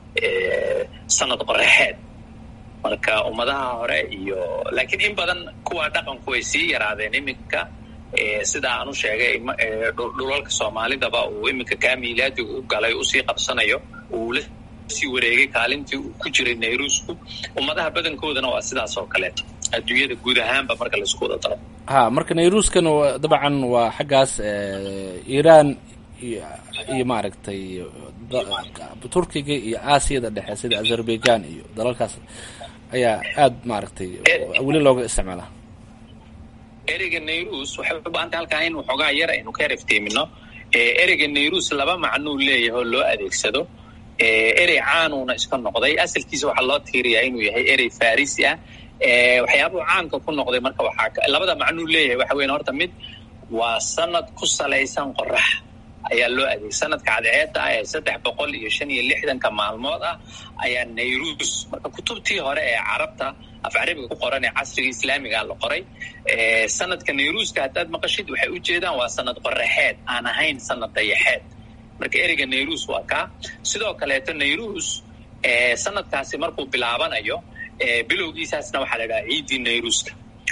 sanad qoraxeed marka ummadaha hore iyo laakiin in badan kuwa dhaqanku way sii yaraadeen iminka sida aan u sheegay dhulalka soomaalidaba uu iminka kaa miilaadiga u galay usii qabsanayo uu la sii wareegay kaalintii uu ku jiray nairusku ummadaha badankoodana waa sidaas oo kaleeto adduunyada guud ahaanba marka laisku wada daro ha marka nairuskan dabcan waa xaggaas iiraan iyo maaragtay turkiga iyo aasiyada dhexe sida azerbaijan iyo dalalkaas ayaa aad maaragtay weli looga isticmaalaa ereyga nairus waxay u baahantay halkaa in waxoogaa yar aynu ka erefteemino ereyga nairus laba macnuu leeyahay oo loo adeegsado erey caanuuna iska noqday asalkiisa waxaa loo tiiriyaa inuu yahay erey farisi ah waxyaabuu caanka ku noqday marka waxaa labada macnuu leeyahay waxa weyan horta mid waa sanad ku salaysan qorax ayaa loo adeegay sanadka cadceedda ah ee saddex boqol iyo shan iyo lixdanka maalmood ah ayaa nairus marka kutubtii hore ee carabta af carabiga ku qoran ee casriga islaamiga la qoray sanadka nairuska haddaad maqashid waxay u jeedaan waa sanad qoraxeed aan ahayn sanad dayaxeed marka ereyga nairus waa kaa sidoo kaleeto nairus sanadkaasi markuu bilaabanayo bilowgiisaasna waxaa la idhaha ciiddii nairuska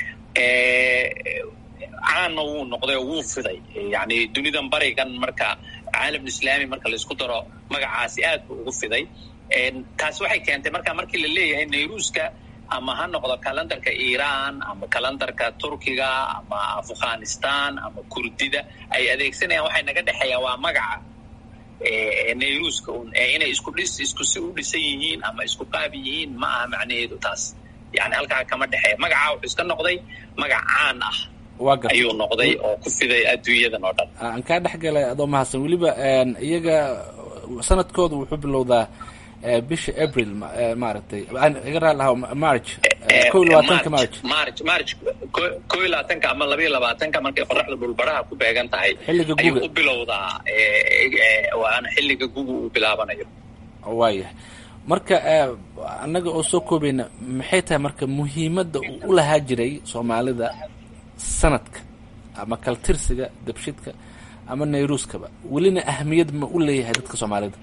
caanna wuu noqday oo wuu fiday yani dunidan barigan marka caalam islaami marka laisku daro magacaasi aad buu ugu fiday taasi waxay keentay marka markii la leeyahay nairuska ama ha noqdo kalendarka iiraan ama kalendarka turkiga ama afghanistan ama kurdida ay adeegsanayaan waxay naga dhexeeyaan waa magaca nairuska un inay isku dhis isku si u dhisan yihiin ama isku qaab yihiin ma aha macnaheedu taas yani halkaa kama dhexeeya magacaa wuxuu iska noqday magac caan ah ayuu noqday oo ku fiday adduunyadan oo dhan aan kaa dhex galay adoo mahadsan weliba iyaga sanadkooda wuxuu bilowdaa bisha april maaragtay iga raali lahaa march ko iyo labaatanka march march march ko iyo labaatanka ama laba iyo labaatanka markay qoraxda dhulbaraha ku beegan tahay xilliga ayuu guga u bilowdaa waana xilliga guga uu bilaabanayo waayahay marka annaga oo soo koobayna maxay tahay marka muhiimadda uu u lahaa jiray soomaalida sanadka ama kaltirsiga dabshidka ama nairuskaba welina ahamiyad ma u leeyahay dadka soomaalida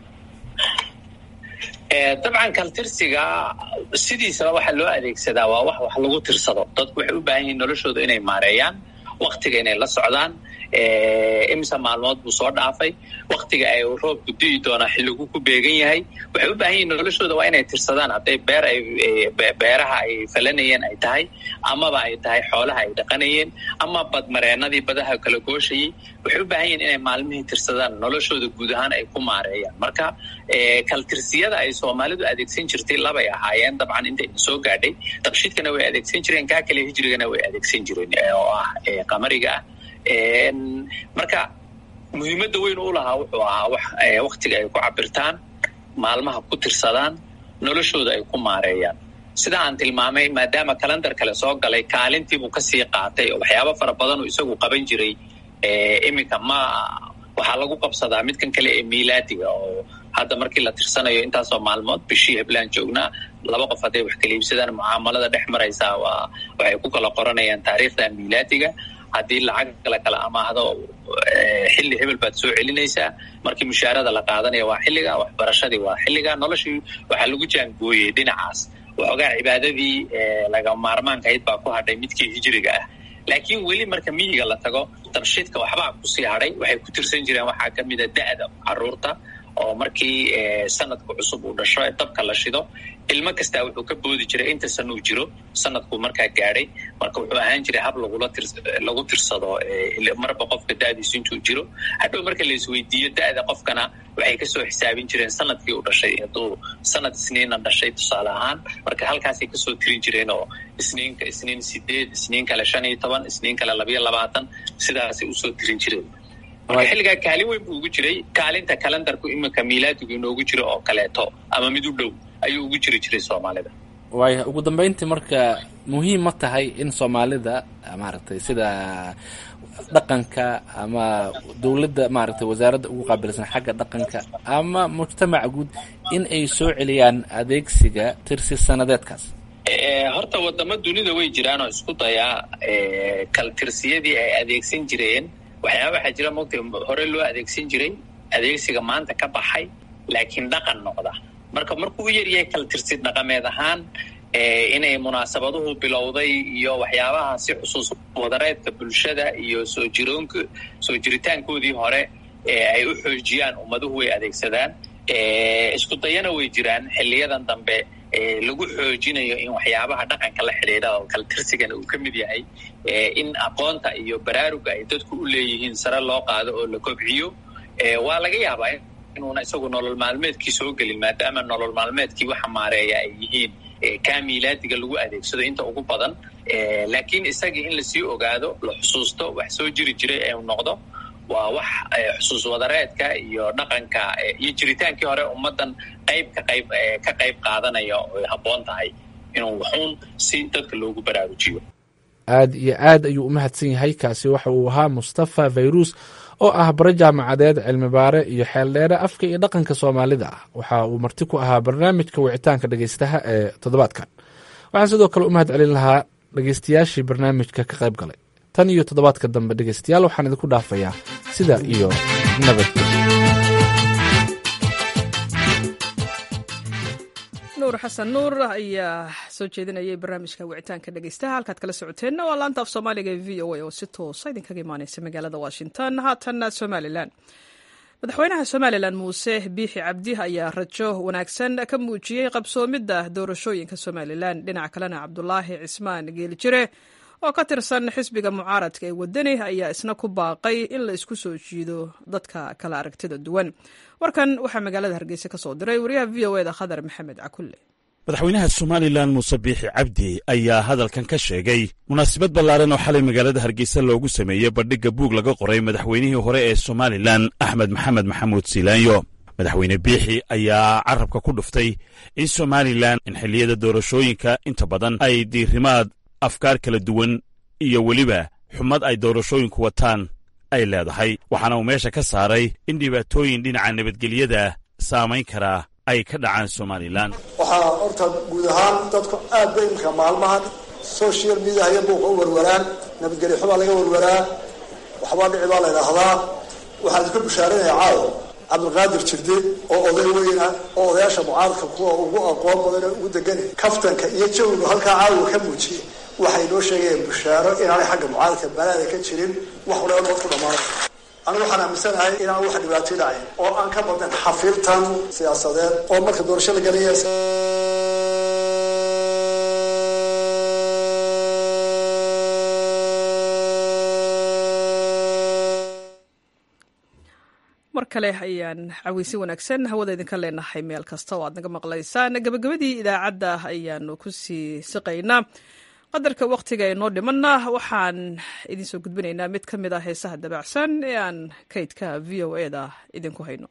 dabcan kaltirsiga sidiisaba waxaa loo adeegsadaa waa wax wax lagu tirsado dadku waxay u baahan yihiin noloshooda inay maareeyaan waktiga inay la socdaan imisa maalmood buu soo dhaafay waktiga ay roobku di'i doonaa xilligu ku beegan yahay waxay u baahan yihiin noloshooda waa inay tirsadaan hadday beer ay beeraha ay falanayeen ay tahay amaba ay tahay xoolaha ay dhaqanayeen ama badmareenadii badaha kala gooshayay waxay u baahan yihiin inay maalmihii tirsadaan noloshooda guud ahaan ay ku maareeyaan marka kaltirsiyada ay soomaalidu adeegsan jirtay labay ahaayeen dabcan intayna soo gaadhay dabshidkana way adeegsan jireen kaa kale hijrigana way adeegsan jireen oo ah qamariga ah marka muhiimadda weyn u lahaa wuxuu ahaa wax waktiga ay ku cabirtaan maalmaha ku tirsadaan noloshooda ay ku maareeyaan sida aan tilmaamay maadaama kalendar kale soo galay kaalintiibuu kasii qaatay oo waxyaabo fara badanuu isagu qaban jiray iminka ma waxaa lagu qabsadaa midkan kale ee miilaadiga oo hadda markii la tirsanayo intaasoo maalmood bishii heblaan joognaa laba qof hadday wax kala iibsadaan mucaamalada dhex maraysaa waa waxay ku kala qoranayaan taariikhda miilaadiga haddii lacag la kala amaahdo xilli hebel baad soo celinaysaa markii mushaarada la qaadanaya waa xilliga waxbarashadii waa xilliga noloshii waxaa lagu jaangooyey dhinacaas waxoogaa cibaadadii laga maarmaanka ahayd baa ku hadhay midkii hijiriga ah laakiin weli marka miyiga la tago dabshidka waxbaa kusii hadhay waxay ku tirsan jireen waxaa ka mida da'da caruurta oo markii sanadku cusub uu dhasho ee dabka la shido ilmo kastaa wuxuu ka boodi jiray inta san uu jiro sanadkuu markaa gaadhay marka wuxuu ahaan jiray hab lagula tir lagu tirsado marba qofka da'diisu intuu jiro hadhow marka la isweydiiyo da'da qofkana waxay kasoo xisaabin jireen sanadkii uu dhashay hadduu sanad isniina dhashay tusaale ahaan marka halkaasay kasoo tirin jireen oo isniinka isniin sideed isniin kale shan iyo toban isniin kale labayo labaatan sidaasay usoo tirin jireen marka xilligaa kaalin weyn buu ugu jiray kaalinta kalendarku iminka miilaadigu inoogu jiro oo kaleeto ama mid u dhow ayuu ugu jiri jiray soomaalida waaya ugu dambeyntii marka muhiim ma tahay in soomaalida maaragtay sida dhaqanka ama dowladda maaragtay wasaaradda ugu qaabilsan xagga dhaqanka ama mujtamaca guud in ay soo celiyaan adeegsiga tirsi sanadeedkaas horta wadamo dunida way jiraan oo isku dayaa kaltirsiyadii ay adeegsan jireen waxyaaba waxaa jira mogta hore loo adeegsan jiray adeegsiga maanta ka baxay laakiin dhaqan noqda marka markuu u yaryahay kaltirsi dhaqameed ahaan inay munaasabaduhu bilowday iyo waxyaabaha si xusuus wadareedka bulshada iyo soo jiroonk soo jiritaankoodii hore ay u xoojiyaan ummaduhu way adeegsadaan isku dayana way jiraan xiliyadan dambe lagu xoojinayo in waxyaabaha dhaqanka la xidhiidha oo kaltirsigana uu ka mid yahay in aqoonta iyo baraaruga ay dadku u leeyihiin sare loo qaado oo la kobciyo waa laga yaabaa inuuna isagu nolol maalmeedkii soo gelin maadaama nolol maalmeedkii waxa maareeya ay yihiin kaa miilaadiga lagu adeegsado inta ugu badan laakiin isagii in lasii ogaado la xusuusto wax soo jiri jiray ee noqdo waa wax xusuus wadareedka iyo dhaqanka iyo jiritaankii hore ummaddan qayb ka qayb ka qayb qaadanaya oy habboon tahay inuu waxuun si dadka loogu baraarujiyo aad iyo aad ayuu u mahadsan yahay kaasi waxa uu ahaa mustafa fayrus oo ah bare jaamacadeed cilmibaare iyo xeeldheere afka iyo dhaqanka soomaalida ah waxa uu marti ku ahaa barnaamijka wicitaanka dhegeystaha ee toddobaadkan waxaan sidoo kale u mahad celin lahaa dhegeystayaashii barnaamijka ka qayb galay tan iyo toddobaadka dambe dhegeystayaal waxaan idinku dhaafayaa sida iyo nabadgelyo nuur xasan nuur ayaa soo jeedinayay barnaamijka wicitaanka dhegeystaha halkaad kala socoteenna waa laanta af soomaaliga ee v o a oo si toosa idinkaga imaaneysa magaalada washington haatanna somalilan madaxweynaha somalilan muuse biixi cabdi ayaa rajo wanaagsan ka muujiyey qabsoomidda doorashooyinka somalilan dhinaca kalena cabdulaahi cismaan geeljire oo ka tirsan xisbiga mucaaradka ee wadani ayaa isna ku baaqay in la isku soo jiido dadka kala aragtida duwan warkan waxaa magaalada hargeysa ka soo diray wariyaha v o eda khadar maxamed cakulle madaxweynaha somalilan muuse biixi cabdi ayaa hadalkan ka sheegay munaasabad ballaaran oo xalay magaalada hargeysa loogu sameeyey bandhigga buug laga qoray madaxweynihii hore ee somalilan axmed maxamed maxamuud siilaanyo madaxweyne biixi ayaa carabka ku dhuftay in somalilan in xilliyada doorashooyinka inta badan ay diirimaad afkaar kala duwan iyo weliba xumad ay doorashooyinku wataan ay leedahay waxaana uu meesha ka saaray in dhibaatooyin dhinaca nabadgelyada saamayn karaa ay ka dhacaan somalilan waxaa horta guud ahaan dadku aad bay imika maalmahan social media iyo buuqa u warwaraan nabadgelyo xubaa laga warwaraa waxbaa dhici baa la idhaahdaa waxaan idinka bushaaranaya caawo cabdilqaadir jirde oo oday weyna oo odayaasha mucaaradka kuwa ugu aqoon badan oo ugu degan kaftanka iyo jawigu halkaa caawa ka muujiyey waxay noo sheegayeen bushaaro inaanay xagga mucaaradka balaada ka jirin wax walaba nabad ku dhammaanay anigu waxaan aaminsanahay inaan wax dhibaato dhacayn oo aan ka badnan xafiirtan siyaasadeed oo marka doorasho la gelaya mar kale ayaan caweysi wanaagsan hawada idinka leenahay meel kasta oo aad naga maqlaysaan gabagabadii idaacadda ayaanu kusii siqaynaa qadarka wakhtiga ee noo dhimanna waxaan idinsoo gudbinaynaa mid ka mid ah heesaha dabacsan ee aan kaydka v o e da idinku hayno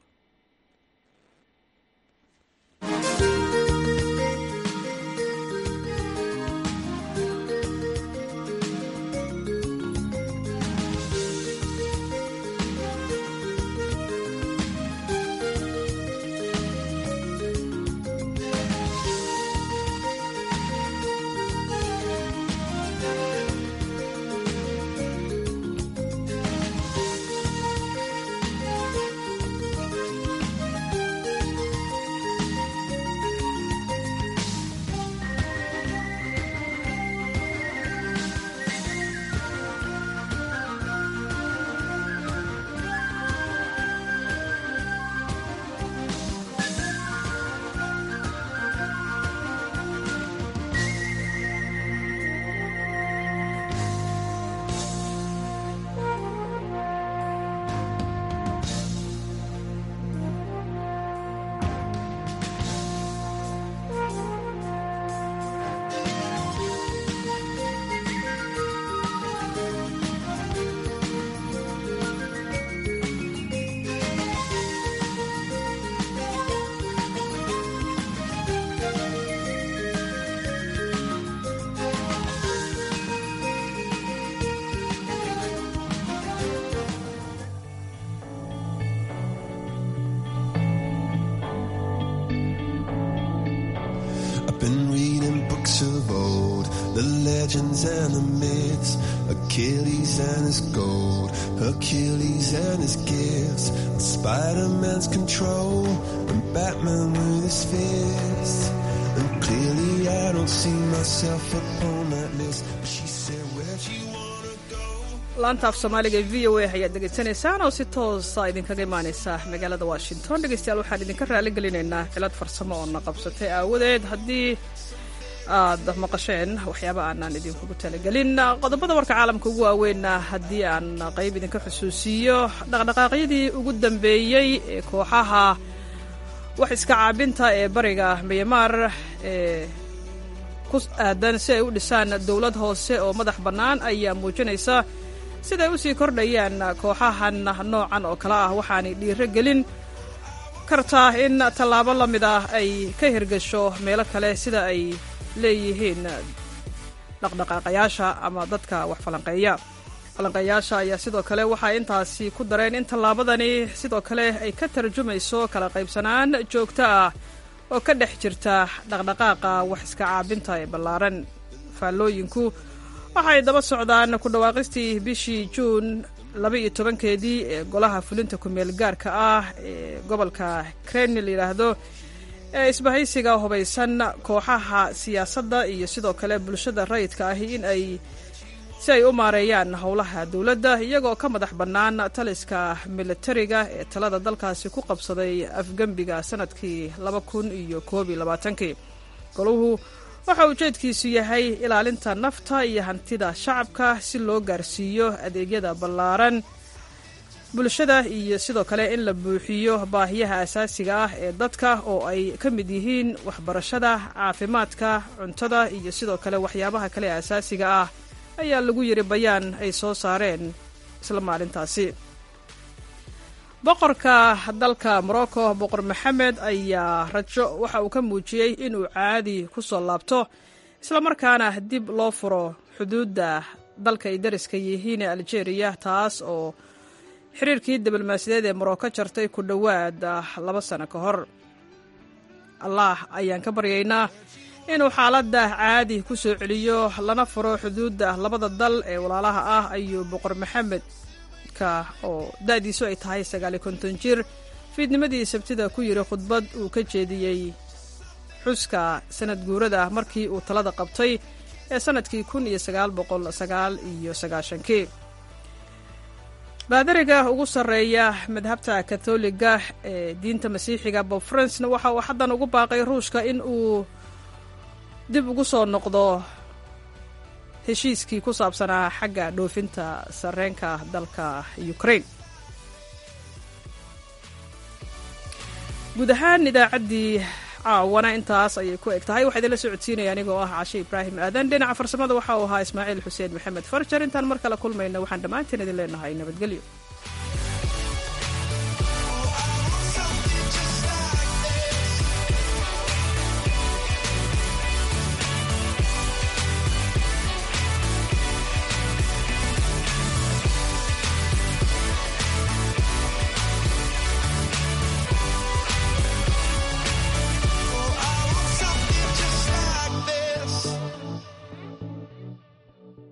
legends and the myths, Achilles and his gold, Hercules and his gifts, Spider-Man's control, and Batman with his fists. And clearly I don't see myself upon that list. But she said, where'd you wanna go? laanta af soomaaliga e v o a ayaad dhegaysanaysaan oo si toosa idinkaga imaaneysa magaalada washington dhegeystayaal waxaan idinka raali gelinaynaa cilad farsamo oo na qabsatay aawadeed haddii aad maqasheen waxyaaba aanaan idinkugu talagelin qodobada warka caalamka ugu waaweynna haddii aan qayb idinka xusuusiiyo dhaqdhaqaaqyadii ugu dambeeyey ee kooxaha wax iska caabinta ee bariga myanmar ee ku aadan si ay u dhisaan dowlad hoose oo madax bannaan ayaa muujinaysa siday u sii kordhayaan kooxahan noocan oo kale ah waxaanay dhiiro gelin kartaa in tallaabo la mid ah ay ka hirgasho meelo kale sida ay leeyihiin dhaqdhaqaaqayaasha ama dadka wax falanqeeya falanqeeyaasha ayaa sidoo kale waxay intaasi ku dareen in tallaabadani sidoo kale ay ka tarjumayso kala qaybsanaan joogto ah oo ka dhex jirta dhaqdhaqaaqa wax iska caabinta ee ballaaran faallooyinku waxay daba socdaan ku dhawaaqistii bishii juun laba iyo tobankeedii ee golaha fulinta kumeel gaarka ah ee gobolka kreni la yidhaahdo ee isbahaysiga hubaysan kooxaha siyaasadda iyo sidoo kale bulshada rayidka ahi in ay si ay u maareeyaan howlaha dowladda iyagoo ka madax bannaan taliska militariga ee talada dalkaasi ku qabsaday afgembiga sanadkii laba kun iyo koob iyo labaatankii goluhu waxa ujeedkiisu yahay ilaalinta nafta iyo hantida shacabka si loo gaarsiiyo adeegyada ballaaran bulshada iyo sidoo kale in la buuxiyo baahiyaha asaasiga ah ee dadka oo ay ka mid yihiin waxbarashada caafimaadka cuntada iyo sidoo kale waxyaabaha kale ee asaasiga ah ayaa lagu yiri bayaan ay soo saareen isla maalintaasi boqorka dalka morocco boqor maxamed ayaa rajo waxa uu ka muujiyey inuu caadi ku soo laabto islamarkaana dib loo furo xuduudda dalka ay dariska yihiin ee algeria taas oo xiriirkii diblomaasiyadeed ee morocco jartay ku dhowaad laba sano ka hor allah ayaan ka baryaynaa inuu xaaladda caadi ku soo celiyo lana furo xuduudda labada dal ee walaalaha ah ayuu boqor maxamed oo da-diisu ay tahay sagaaliyo konton jir fiidnimadii sabtida ku yiri khudbad uu ka jeediyey xuska sanad guurada markii uu talada qabtay ee sanadkii kun iyo sagaal boqol sagaal iyo sagaashankii baadariga ugu sarreeya madhabta katoliga ee diinta masiixiga bob francena waxa uu xaddan ugu baaqay ruushka in uu dib ugu soo noqdo heshiiskii ku saabsanaa xagga dhoofinta sarreenka dalka ukraine guud ahaan idaacaddii caawana intaas ayay ku eg tahay waxaa idinla socodsiinaya anigoo ah cashe ibraahim aadan dhinaca farsamada waxa uu ahaa ismaaciil xuseen maxamed farjar intaan mar kale kulmayna waxaan dhammaanteen idin leenahay nabadgelyo